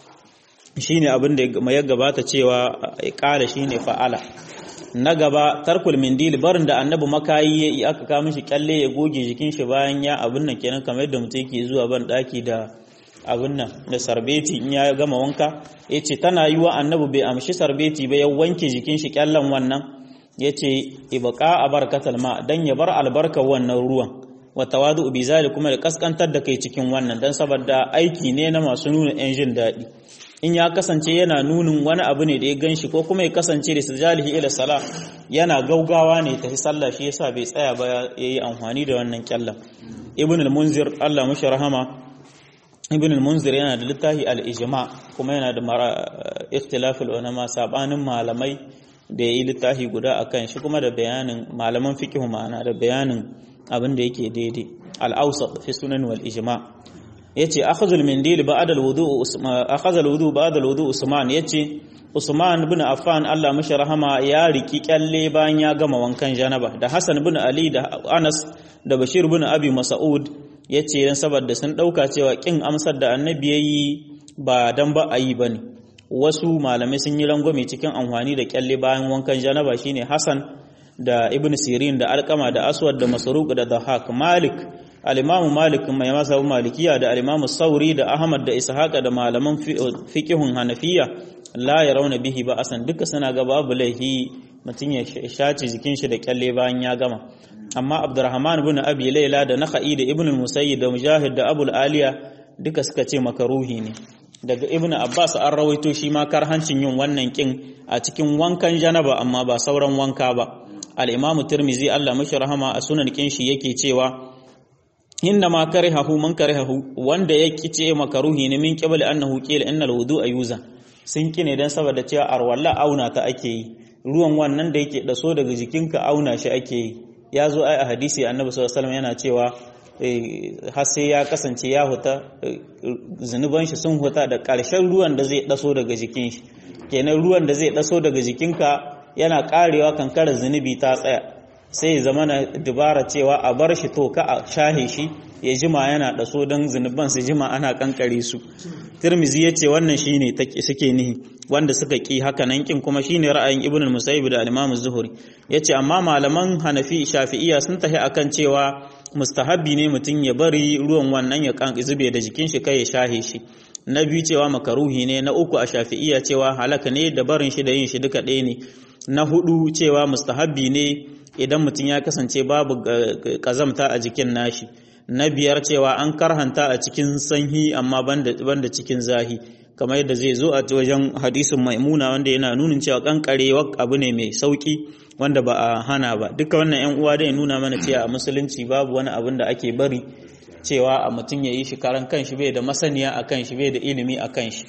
shine abin da ya gabata cewa kala shine fa'ala na gaba tarkul mindil barin da annabi makayi ya aka kawo mishi kyalle ya goge jikin shi bayan ya abin nan kenan kamar yadda mutum yake zuwa ban daki da abin nan da sarbeti in ya gama wanka yace tana yiwa annabi bai amshi sarbeti ba ya wanke jikin shi kyallen wannan yace ibqa a barkatal ma dan ya bar albarkar wannan ruwan wa tawadu bi kuma da kaskantar da kai cikin wannan dan saboda aiki ne na masu nuna yan jin daɗi in ya kasance yana nunin wani abu ne da ya ganshi ko kuma ya kasance da sujalihi ila sala yana gaugawa ne tafi sallah shi yasa bai tsaya ba yayi amfani da wannan kyallan ibn al-munzir Allah mushi rahama ibn al-munzir yana da littafi al-ijma kuma yana da ikhtilaf al-ulama sabanin malamai da yayi littafi guda akan shi kuma da bayanin malaman fiqh ma'ana da bayanin abin da yake daidai al-awsat fi sunan wal ijma' yace akhadhul mindil ba'da al-wudu akhadha al-wudu ba'da al-wudu Usman yace Usman ibn Affan Allah mishi rahama ya riki kyalle bayan ya gama wankan janaba da Hassan ibn Ali da Anas da Bashir ibn Abi Mas'ud yace dan saboda sun dauka cewa kin amsar da Annabi yayi ba dan ba ayi bane wasu malamai sun yi rangwame cikin amfani da kyalle bayan wankan janaba shine Hassan da Ibn Sirin da Alqama da Aswad da Masruq da Dahak Malik al-Imam Malik mai masa malikiya da al-Imam Sauri da Ahmad da Ishaqa da malaman fiqhun Hanafiya la yarawna bihi ba asan duka suna ga babu laihi mutun ya shaci jikin shi da kyalle bayan ya gama amma Abdurrahman ibn Abi Layla da Nakhai da Ibn al-Musayyib da Mujahid da Abu aliya duka suka ce makaruhi ne daga Ibn Abbas an rawaito shi ma karhancin yin wannan kin a cikin wankan janaba amma ba sauran wanka ba al-Imam Tirmidhi Allah mashi rahama a sunan kin shi yake cewa inna ma karihahu man karihahu wanda ya kice makaruhi ne min qibli annahu qila innal wudu'a yuza sun kine dan saboda cewa arwalla auna ta ake yi ruwan wannan da yake daso daga jikinka auna shi ake yi ya zo ai a hadisi annabi sallallahu alaihi wasallam yana cewa har sai ya kasance ya huta zunuban shi sun huta da ƙarshen ruwan da zai daso daga jikin shi kenan ruwan da zai daso daga jikinka yana karewa kankarar zunubi ta tsaya sai zama na dubara cewa a bar shi to ka a shahe shi ya jima yana daso don zunuban su jima ana kankare su tirmizi ya ce wannan shi ne suke nihi wanda suka ki haka nan kin kuma shine ra'ayin ibn musayyib da al-imam zuhuri ya ce amma malaman hanafi shafi'iya sun tafi akan cewa mustahabbi ne mutum ya bari ruwan wannan ya zube da jikin shi kai ya shahe shi na biyu cewa makaruhi ne na uku a shafi'iya cewa halaka ne da barin shi da yin shi duka ɗaya ne na hudu cewa mustahabbi ne idan mutum ya kasance babu kazamta a jikin nashi na biyar cewa an karhanta a cikin sanyi amma banda cikin zahi kamar yadda zai zo a wajen hadisin maimuna wanda yana nunin cewa kankarewa abu ne mai sauki wanda ba a hana ba duka wannan yan uwa dai nuna mana cewa a musulunci babu wani abin da ake bari cewa a mutum ya yi shi karan kanshi bai da masaniya a kanshi bai da ilimi a kanshi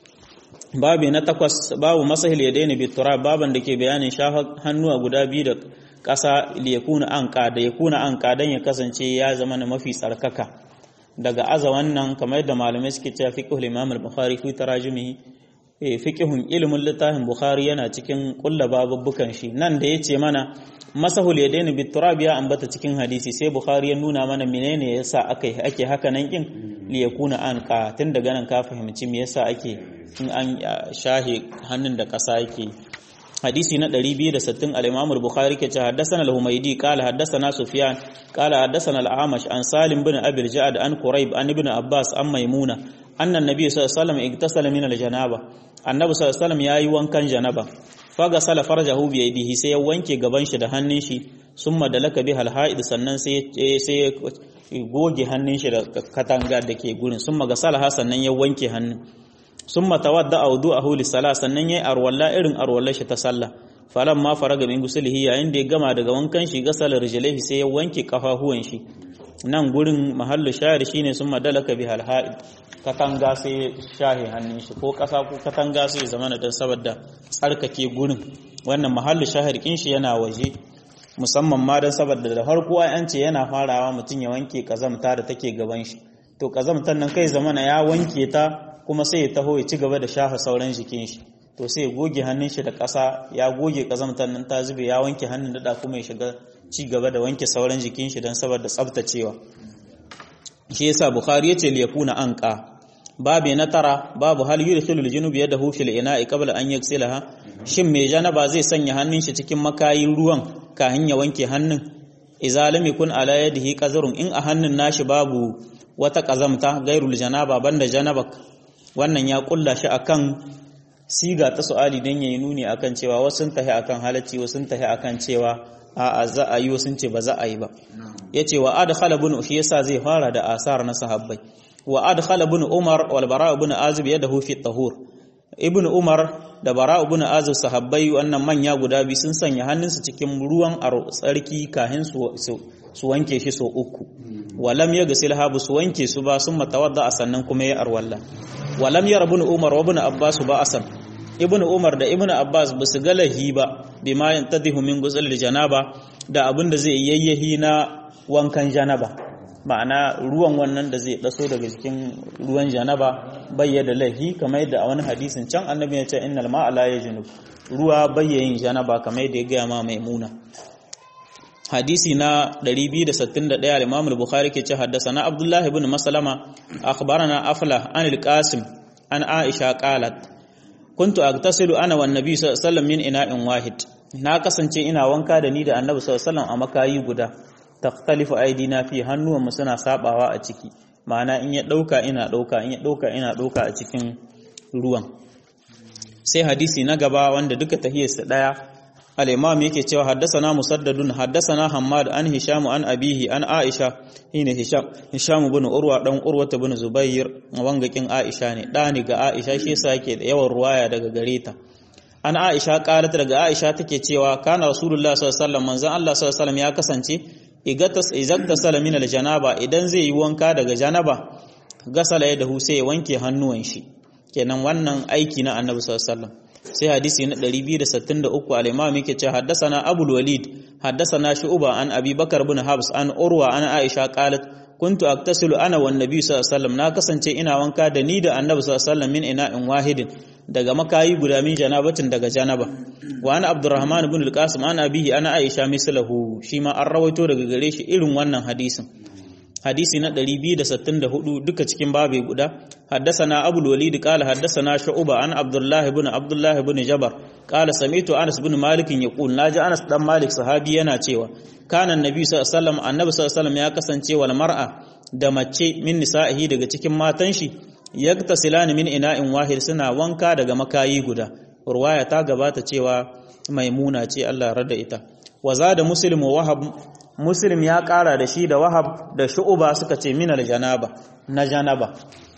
babu na takwas babu masahil ya daina bitura baban da ke bayanin shafa hannuwa guda biyu da ƙasa ya kuna anka da ya kuna anka don ya kasance ya zama na mafi tsarkaka daga aza wannan kamar yadda malamai suke cewa fiqhul imam al-bukhari fi tarajumihi eh fiqhun ilmin littafin bukhari yana cikin kulla babubbukan shi nan da yace mana masahul yadaini biturab ya ambata cikin hadisi sai bukhari ya nuna mana menene yasa ake ake haka nan kin li yakuna an ka tun daga nan ka fahimci me yasa ake in an shahe hannun da kasa yake hadisi na 260 al-Imam al-Bukhari ke ce haddathana al-Humaydi qala haddathana Sufyan qala haddathana al-Amash an Salim bin Abi al-Ja'd an Quraib an Ibn Abbas an Maimuna anna an-nabiy sallallahu alaihi wasallam igtasala min al-janaba annabi sallallahu alaihi wasallam yayi wankan janaba faga sala farjahu bi yadihi sai ya wanke gaban shi da hannun shi summa dalaka bi al-ha'id sannan sai sai goge hannun shi da katanga da ke gurin summa ga salaha sannan ya wanke hannun summa tawadda wudu'ahu lis-salah sannan yayi arwalla irin arwallar shi ta sallah falan ma faraga min gusulihi yayin da ya gama daga wankan shi gasala rijlaihi sai ya wanke kafafuwan shi nan gurin mahallu shahid shine summa dalaka bi al-ha'id katanga sai shahe hannun shi ko kasa ko katanga sai zama na dan saboda tsarkake gurin wannan mahallu shahid kin shi yana waje musamman ma dan saboda da farko an ce yana farawa mutum ya wanke kazamta da take gaban shi to kazamtan nan kai zamana ya wanke ta kuma sai ya taho ya ci gaba da shafa sauran jikin shi to sai ya goge hannun shi da ƙasa ya goge kazamtan nan ta zube ya wanke hannun da kuma ya shiga ci gaba da wanke sauran jikin shi dan saboda tsaftacewa shi yasa bukhari yace liyakuna anqa babu na tara babu hal yudkhilu al-junub yadahu fil ina'i qabla an yaghsilaha shin mai janaba zai sanya hannun shi cikin makayin ruwan kafin ya wanke hannun idza lam yakun ala yadihi qazrun in a hannun nashi babu wata kazamta gairul janaba banda janaba wannan ya kulla shi akan siga ta su'ali dan yayi nuni akan cewa wasu sun tahi akan halacci wasu sun tahi akan cewa a'a za a yi wasu ce ba za a yi ba yace wa adkhala ibn shi yasa zai fara da asar na sahabbai wa adkhala ibn umar wal bara ibn azib yadahu fi tahur ibn umar da bara ibn azib sahabbai wannan manya guda biyu sun sanya hannunsu cikin ruwan tsarki kahin su su wanke shi so uku walam yaghsil habu su wanke su ba sun matawadda sannan kuma ya arwalla walam yar ibn umar wa ibn abbas ba asan ibn umar da ibn abbas ba su galahi ba bima yantadihu min ghusl janaba da abinda zai yayyahi na wankan janaba ma'ana ruwan wannan da zai daso daga cikin ruwan janaba bayyada lahi kamar yadda a wani hadisin can annabi ya ce innal ma'a la yajnub ruwa bayyayin janaba kamar yadda ya gaya ma maimuna hadisi na 261 al-Imam al-Bukhari ke ce haddathana Abdullah ibn Maslama akhbarana Aflah an al-Qasim an Aisha qalat kuntu agtasilu ana wan nabi sallallahu alaihi wasallam min ina'in wahid na kasance ina wanka da ni da annabi sallallahu alaihi wasallam a makayi guda takhtalifu aidina fi hannuwan mu suna sabawa a ciki ma'ana in ya dauka ina dauka in ya dauka ina dauka a cikin ruwan sai hadisi na gaba wanda duka tahiyarsa daya al-imam yake cewa haddathana musaddadun haddathana hammad an hisham an abihi an aisha ina hisham hisham ibn urwa dan urwa ibn zubair wangakin aisha ne dani ga aisha shi yasa yake da yawan ruwaya daga gare ta an aisha qalat daga aisha take cewa kana rasulullah sallallahu alaihi wasallam manzon Allah sallallahu alaihi wasallam ya kasance igatas izagtasala min aljanaba idan zai yi wanka daga janaba gasala ya dahu sai ya wanke hannuwan shi kenan wannan aiki na annabi sallallahu alaihi wasallam sai hadisi na 263 al-imam yake cewa haddathana abul walid haddathana shu'ba an abi bakar ibn habs an urwa an aisha qalat kuntu aktasilu ana wan nabi sallallahu alaihi wasallam na kasance ina wanka da ni da annabi sallallahu alaihi wasallam min ina'in wahidin daga makayi guda min janabatin daga janaba wa ana abdurrahman ibn al-qasim ana abihi ana aisha mislahu shi ma an rawaito daga gare shi irin wannan hadisin hadisi na 264 duka cikin babe guda haddasana abul walid qala haddasana shu'ba an abdullah ibn abdullah ibn jabar qala sami'tu anas ibn malik yaqul naji anas dan malik sahabi yana cewa kana annabi sallallahu alaihi wasallam annabi sallallahu alaihi wasallam ya kasance wal mar'a da mace min nisa'ihi daga cikin matan shi yagtasilani min ina'in wahid suna wanka daga makayi guda ruwaya ta gabata cewa maimuna ce Allah rada ita wa da muslim wa wahab muslim ya kara da shi da wahab da shu'uba suka ce minal janaba na janaba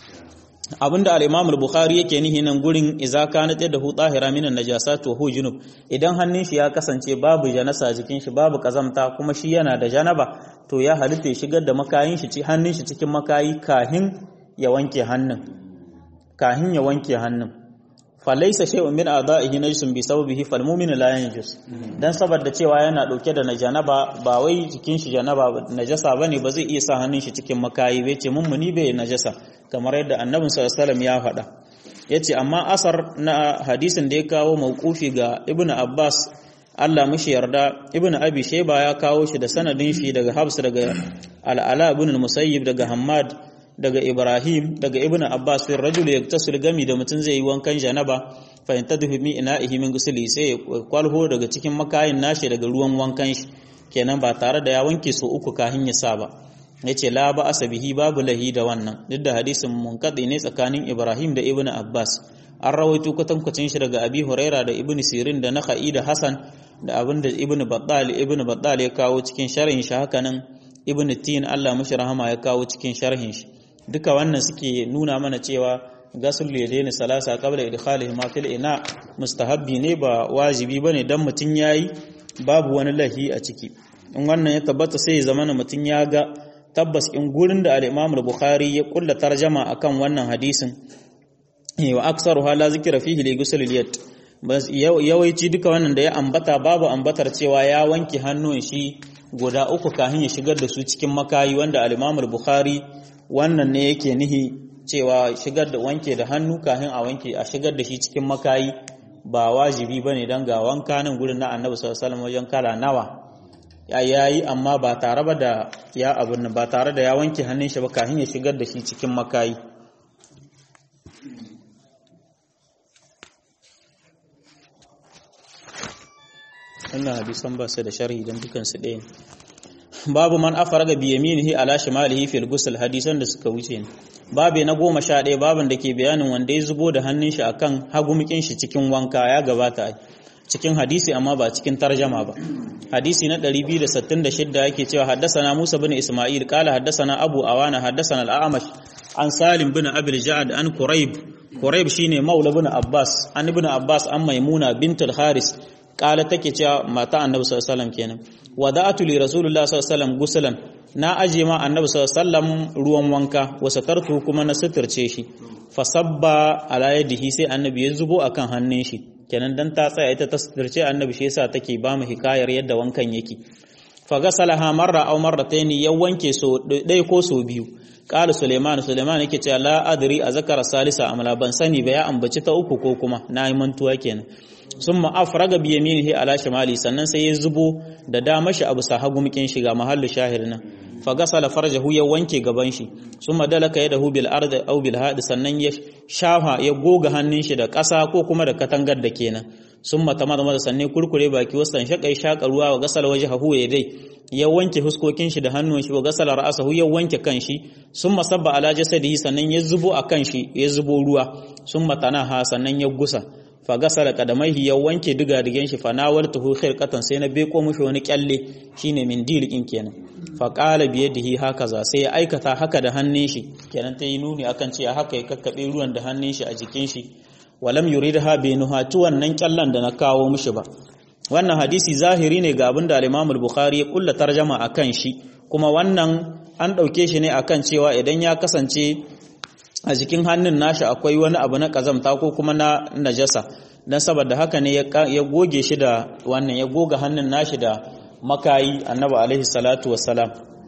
abinda al-imam al-bukhari yake nihi nan gurin idza kanat yadahu tahira minan najasat wa hu junub idan hannun shi ya kasance babu janasa jikin shi babu kazamta kuma shi yana da janaba to ya halitta ya shigar da makayin shi hannun shi cikin makayi kahin ya wanke hannun kahin ya wanke hannun falaisa shay'un min a'da'ihi najsun bi sababihi fal mu'minu la yanjus dan saboda cewa yana dauke da najanaba ba wai jikin shi janaba najasa bane ba zai iya sa hannun shi cikin makayi bai ce mummuni bai najasa kamar yadda annabi sallallahu alaihi wasallam ya faɗa yace amma asar na hadisin da ya kawo mauqufi ga ibnu abbas Allah mushi yarda ibnu abi shayba ya kawo shi da sanadin shi daga habs daga al-ala ibn al-musayyib daga hammad daga Ibrahim daga Ibn Abbas fi rajul yaktasul gami da mutum zai yi wankan janaba fa yantadhu mi ina'ihi min gusli sai ya kwalho daga cikin makayin nashi daga ruwan wankan shi kenan ba tare da ya wanke su uku kahin ya sa ba yace la ba asabihi babu lahi da wannan duk da hadisin munqadi ne tsakanin Ibrahim da Ibn Abbas an rawaito kwatankwacin shi daga Abi Huraira da Ibn Sirin da Nakhai da Hasan da abinda Ibn Battal Ibn Battal ya kawo cikin sharhin shi hakanan Ibn Tin Allah mushi rahama ya kawo cikin sharhin shi duka wannan suke nuna mana cewa gasul yadaini salasa qabla idkhalihi ma fil ina mustahabbi ne ba wajibi bane dan mutun yayi babu wani lahi a ciki in wannan ya tabbata sai ya zama mutun ya ga tabbas in gurin da al-Imam al-Bukhari ya kulla tarjama akan wannan hadisin wa aksaru hala zikra fihi li ghusl al-yad bas yawaici duka wannan da ya ambata babu ambatar cewa ya wanke hannun shi guda uku kafin ya shigar da su cikin makayi wanda al-Imam al-Bukhari wannan ne yake nihi cewa shigar da wanke da hannu kafin a wanke a shigar da shi cikin makayi ba wajibi bane dan ga wanka nan gurin na Annabi sallallahu alaihi wasallam wajen kala nawa ya yayi amma ba tare ba da ya abun ba tare da ya wanke hannun shi ba kafin ya shigar da shi cikin makayi wannan hadisan ba su da sharhi don dukansu ɗaya ne babu man afaraga bi yaminihi ala shimalihi fil ghusl hadisan da suka wuce ne babu na goma sha ɗaya babin da ke bayanin wanda ya zubo da hannun shi akan hagumkin shi cikin wanka ya gabata cikin hadisi amma ba cikin tarjama ba hadisi na 266 yake cewa haddasana Musa bin Isma'il qala haddasana Abu Awana haddasana al-A'mash an Salim bin Abil Ja'ad an Quraib Quraib shine maula bin Abbas an ibn Abbas an Maimuna bintul Haris kala take cewa mata annabi sallallahu alaihi wasallam kenan wada'atu li rasulullah sallallahu alaihi wasallam gusulan na aje ma annabi sallallahu alaihi wasallam ruwan wanka wa satartu kuma na suturce shi fasabba ala yadihi sai annabi ya zubo akan hannun shi kenan dan ta tsaya ita ta suturce annabi shi yasa take ba mu hikayar yadda wankan yake fa gasalaha marra aw marratayn ya wanke so dai ko so biyu qala suleiman suleiman yake cewa la adri azkara salisa amla ban sani ba ya ambaci ta uku ko kuma na yi mantuwa kenan summa afraga bi yaminihi ala shimali sannan sai ya zubo da dama shi abu sahagu mukin shiga mahallu shahir nan fa gasala farjahu ya wanke gaban shi summa dalaka yadahu bil ardi aw bil hadi sannan ya shafa ya goga hannun shi da ƙasa ko kuma da katangar da kenan summa tamadama sannan kurkure baki wasan shakai shaka ruwa wa gasala wajhahu ya dai ya wanke huskokin shi da hannun shi wa gasala ra'sahu ya wanke kanshi summa sabba ala jasadihi sannan ya zubo a kan shi ya zubo ruwa summa tanaha sannan ya gusa fa gasala kadamaihi ya wanke diga digen shi fa nawaltuhu khirqatan sai na beko mushi wani kyalle shine min dilikin kenan fa qala bi yadihi hakaza sai ya aikata haka da hannun shi kenan ta yi nuni akan cewa haka ya kakkabe ruwan da hannun shi a jikin shi walam yuridha bi nuhati wannan kyallan da na kawo mushi ba wannan hadisi zahiri ne ga abin da al-Imam al-Bukhari ya kulla tarjama akan shi kuma wannan an dauke shi ne akan cewa idan ya kasance a jikin hannun nashi akwai wani abu na kazamta ko kuma na najasa dan saboda haka ne ya goge shi da wannan ya goga hannun nashi da makayi annabi alaihi salatu wassalam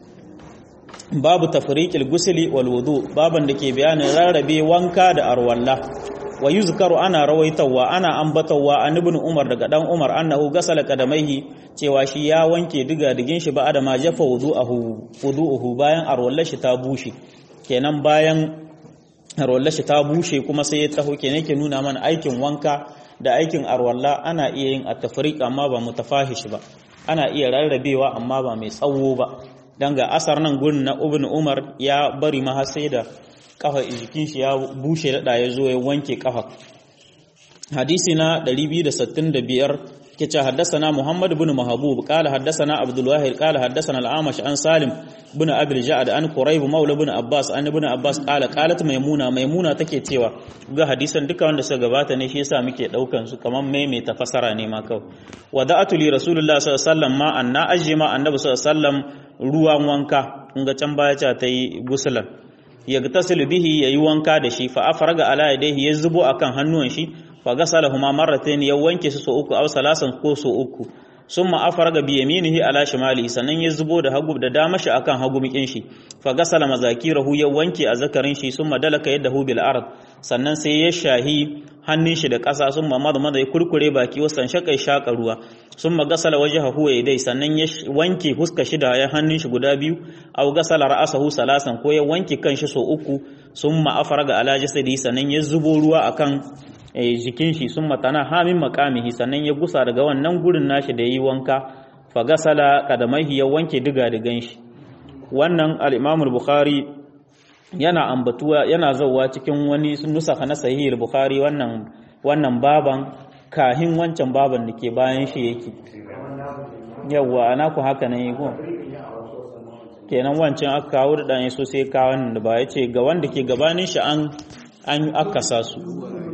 babu tafriqil gusli wal wudu baban da ke bayanin rarrabe wanka da arwalla wa yuzkaru ana rawaitawa ana ambatawa an ibn umar daga dan umar annahu gasala kadamaihi cewa shi ya wanke diga digin shi ba da ma jafa wudu'ahu wudu'uhu bayan arwallar shi ta bushe kenan bayan arwallar shi ta bushe kuma sai ya taho kenan yake nuna mana aikin wanka da aikin arwalla ana iya yin at-tafriq amma ba mutafahish ba ana iya rarrabewa amma ba mai tsawo ba dan ga asar nan gurin na ibn umar ya bari ma har sai da kafa jikin shi ya bushe da ya zo ya wanke kafa hadisi na 265 كتا حدثنا محمد بن محبوب قال حدثنا عبد الواحد قال حدثنا الأعمش عن سالم بن أبي الجعد عن قريب مولى بن عباس عن ابن عباس قال قالت ميمونة ميمونة take cewa ga hadisan duka wanda suka gabata ne shi yasa muke daukan su kaman maimaita fasara ne ma kawai wada'atu li rasulullah sallallahu alaihi wasallam ma anna ajma annabi sallallahu alaihi wasallam ruwan wanka in ga can baya ta yi gusulan yagtasilu bihi yayi wanka da shi fa afraga ala yadayhi ya zubo akan hannuwan shi fa gasalahuma marratayn ya wanke su so uku aw salasan ko so uku summa afraga bi yaminihi ala shimali sannan ya zubo da hagu da dama shi akan hagu mikin shi fa gasala mazakirahu ya wanke a zakarin shi summa dalaka yadahu bil ard sannan sai ya shahi hannun shi da ƙasa summa madmada ya kurkure baki wasan shakai shaka ruwa summa gasala wajhahu wa yadai sannan ya wanke huska shi da ya hannun shi guda biyu aw gasala ra'sahu salasan ko ya wanke kanshi so uku summa afraga ala jasadi sannan ya zubo ruwa akan jikin shi sun matana hamin makamihi sannan ya gusa daga wannan gurin nashi da yi wanka fagasala kadamaihi ya wanke diga digan shi wannan al-Imam bukhari yana ambatuwa yana zauwa cikin wani nusaka na sahih bukhari wannan wannan baban kahin wancan baban da ke bayan shi yake yawa ana ku haka nan yi kenan wancan aka kawo da dan so sai kawo da ba yace ga wanda ke gabanin shi an an akasa su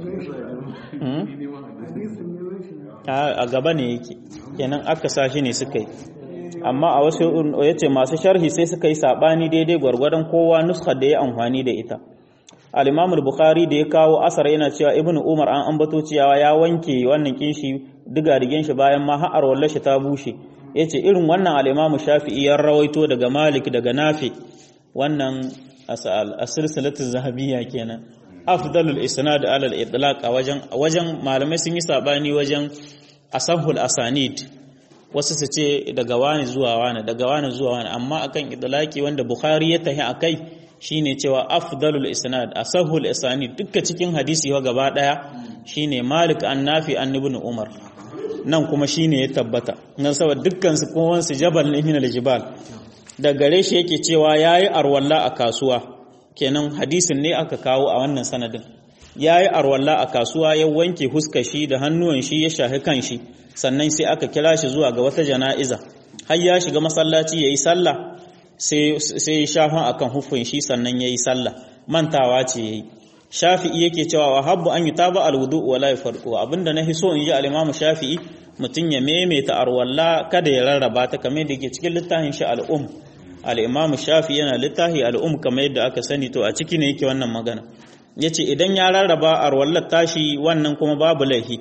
a gaba ne yake kenan aka sashi ne suka yi amma a wasu ya ce masu sharhi sai suka yi saɓani daidai gwargwadon kowa nuskar da ya amfani da ita al bukhari da ya kawo asar yana cewa ibn umar an ambato cewa ya wanke wannan kinshi diga digen shi bayan ma har wallar shi ta bushe yace irin wannan al-imamu shafi'i ya rawaito daga malik daga nafi wannan as-silsilatu zahabiyya kenan afdalul isnad ala al-itlaq wajen wajen malamai sun yi sabani wajen asahul asanid wasu su ce daga wani zuwa wani daga wani zuwa wani amma akan itlaqi wanda bukhari ya tahi akai shine cewa afdalul isnad asahul asanid dukkan cikin hadisi wa gaba daya shine malik an nafi an ibn umar nan kuma shine ya tabbata nan saboda dukkan su kowan su jabal ne min al-jibal da gare shi yake cewa yayi arwalla a kasuwa kenan hadisin ne aka kawo a wannan sanadin ya yi arwalla a kasuwa ya wanke huskar shi da hannuwan shi ya shahi kan shi sannan sai aka kira shi zuwa ga wata jana'iza har ya shiga masallaci ya yi sallah sai ya shafa a kan hufin shi sannan ya yi sallah mantawa ce ya yi shafi'i yake cewa wa habbu an yi taba alwudu wa la farko abinda na so in ji al shafi'i mutum ya maimaita arwalla kada ya rarraba ta kamar da ke cikin littafin shi al'um al'imamu shafi yana littafi al'um kamar yadda aka sani to a ciki ne yake wannan magana ya ce idan ya rarraba a wallar tashi wannan kuma babu laihi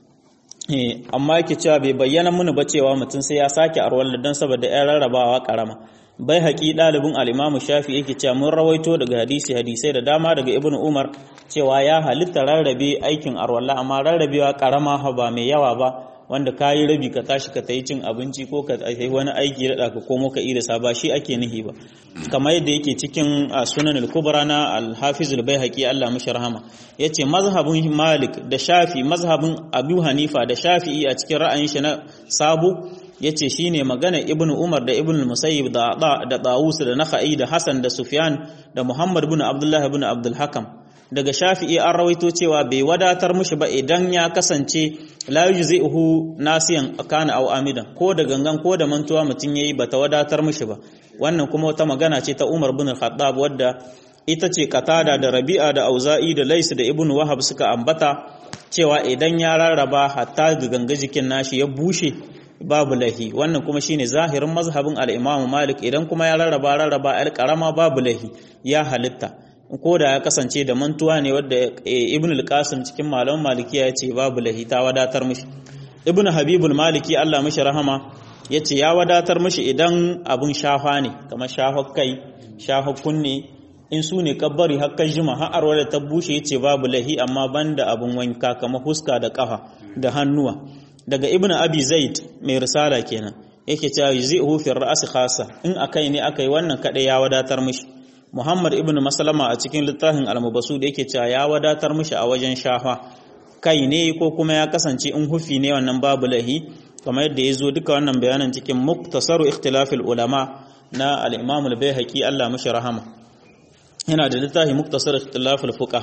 amma yake cewa bai bayyana muni ba cewa mutum sai ya sake a wallar don saboda ya rarrabawa karama bai haƙi ɗalibin al'imamu shafi yake cewa mun rawaito daga hadisi hadisai da dama daga ibn umar cewa ya halitta rarrabe aikin arwalla amma rarrabewa karama ba mai yawa ba wanda ka yi rabi ka tashi ka ta yi cin abinci ko ka yi wani aiki da ka komo ka irisa ba shi ake nihi ba kamar yadda yake cikin sunan al-kubra na al-hafiz al-baihaqi Allah mishi rahama yace mazhabin malik da shafi mazhabin abu hanifa da shafi'i a cikin ra'ayin shi na sabu yace shine magana ibn umar da ibn musayyib da da dawus da nakhai da hasan da sufyan da muhammad ibn abdullah ibn abdul hakam daga shafi'i an rawaito cewa bai wadatar mushi ba idan ya kasance la yujzi'uhu nasiyan kana aw amidan ko da gangan ko da mantuwa mutun yayi bata wadatar mushi ba wannan kuma wata magana ce ta Umar bin Khattab wadda ita ce Qatada da Rabi'a da Auza'i da Lais da Ibn Wahab suka ambata cewa idan ya rarraba hatta ga ganga jikin nashi ya bushe babu lahi wannan kuma shine zahirin mazhabin al-Imam Malik idan kuma ya rarraba rarraba al-qarama babu lahi ya halitta ko da ya kasance da mantuwa ne wadda ibn al-qasim cikin malaman malikiya ya ce babu lahi ta wadatar mishi ibn habibul maliki Allah mishi rahama ya ce ya wadatar mishi idan abun shafa ne kamar shafar kai shafar kunne in su ne kabbari hakan jima har arwada ta bushe ya ce babu lahi amma banda abun wanka kamar huska da kafa da hannuwa daga ibn abi zaid mai risala kenan yake cewa yuzi'uhu fi ra'si khassa in akai ne akai wannan kadai ya wadatar mishi Muhammad ibn Maslama a cikin littafin Al-Mubasu da yake cewa ya wadatar mishi a wajen shafa kai ne ko kuma ya kasance in hufi ne wannan babu lahi kamar yadda ya zo duka wannan bayanan cikin muktasaru ikhtilafil ulama na al-Imam al-Baihaqi Allah mishi rahama yana da littafi muktasar ikhtilafil fuqaha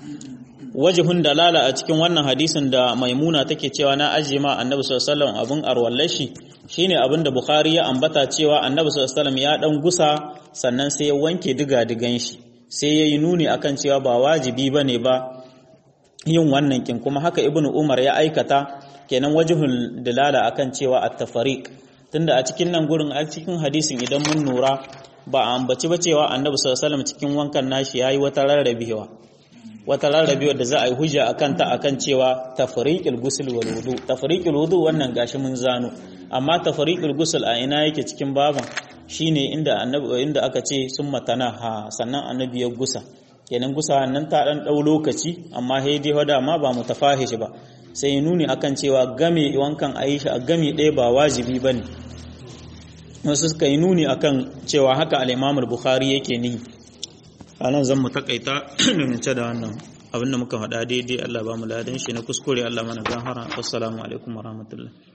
wajihun dalala a cikin wannan hadisin da maimuna take cewa na ajiye ma annabi sallallahu alaihi wasallam abin arwallashi shine abin da bukhari ya ambata cewa annabi sallallahu alaihi wasallam ya dan gusa sannan sai ya wanke diga digan shi sai yayi nuni akan cewa ba wajibi bane ba yin wannan kin kuma haka ibnu umar ya aikata kenan wajihul dalala akan cewa at-tafariq tunda a cikin nan gurin a cikin hadisin idan mun nura ba a ambaci ba cewa annabi sallallahu alaihi wasallam cikin wankan nashi yayi wata rarrabewa wata rarrabewa da za a yi hujja akan ta akan cewa tafriqul ghusl wal wudu tafriqul wudu wannan gashi mun zano amma tafriqul ghusl a ina yake cikin baban shine inda annabi inda aka ce summa tanaha sannan annabi ya gusa kenan gusa nan ta dan dau lokaci amma sai dai wada ma ba mutafahish ba sai nuni akan cewa game wankan Aisha a game ɗaya ba wajibi bane wasu suka yi nuni akan cewa haka al-Imam al-Bukhari yake ni anan zan mu takaita ce da wannan abinda muka faɗa daidai Allah ba mu ladan shi na kuskure Allah mana gahara assalamu alaikum warahmatullahi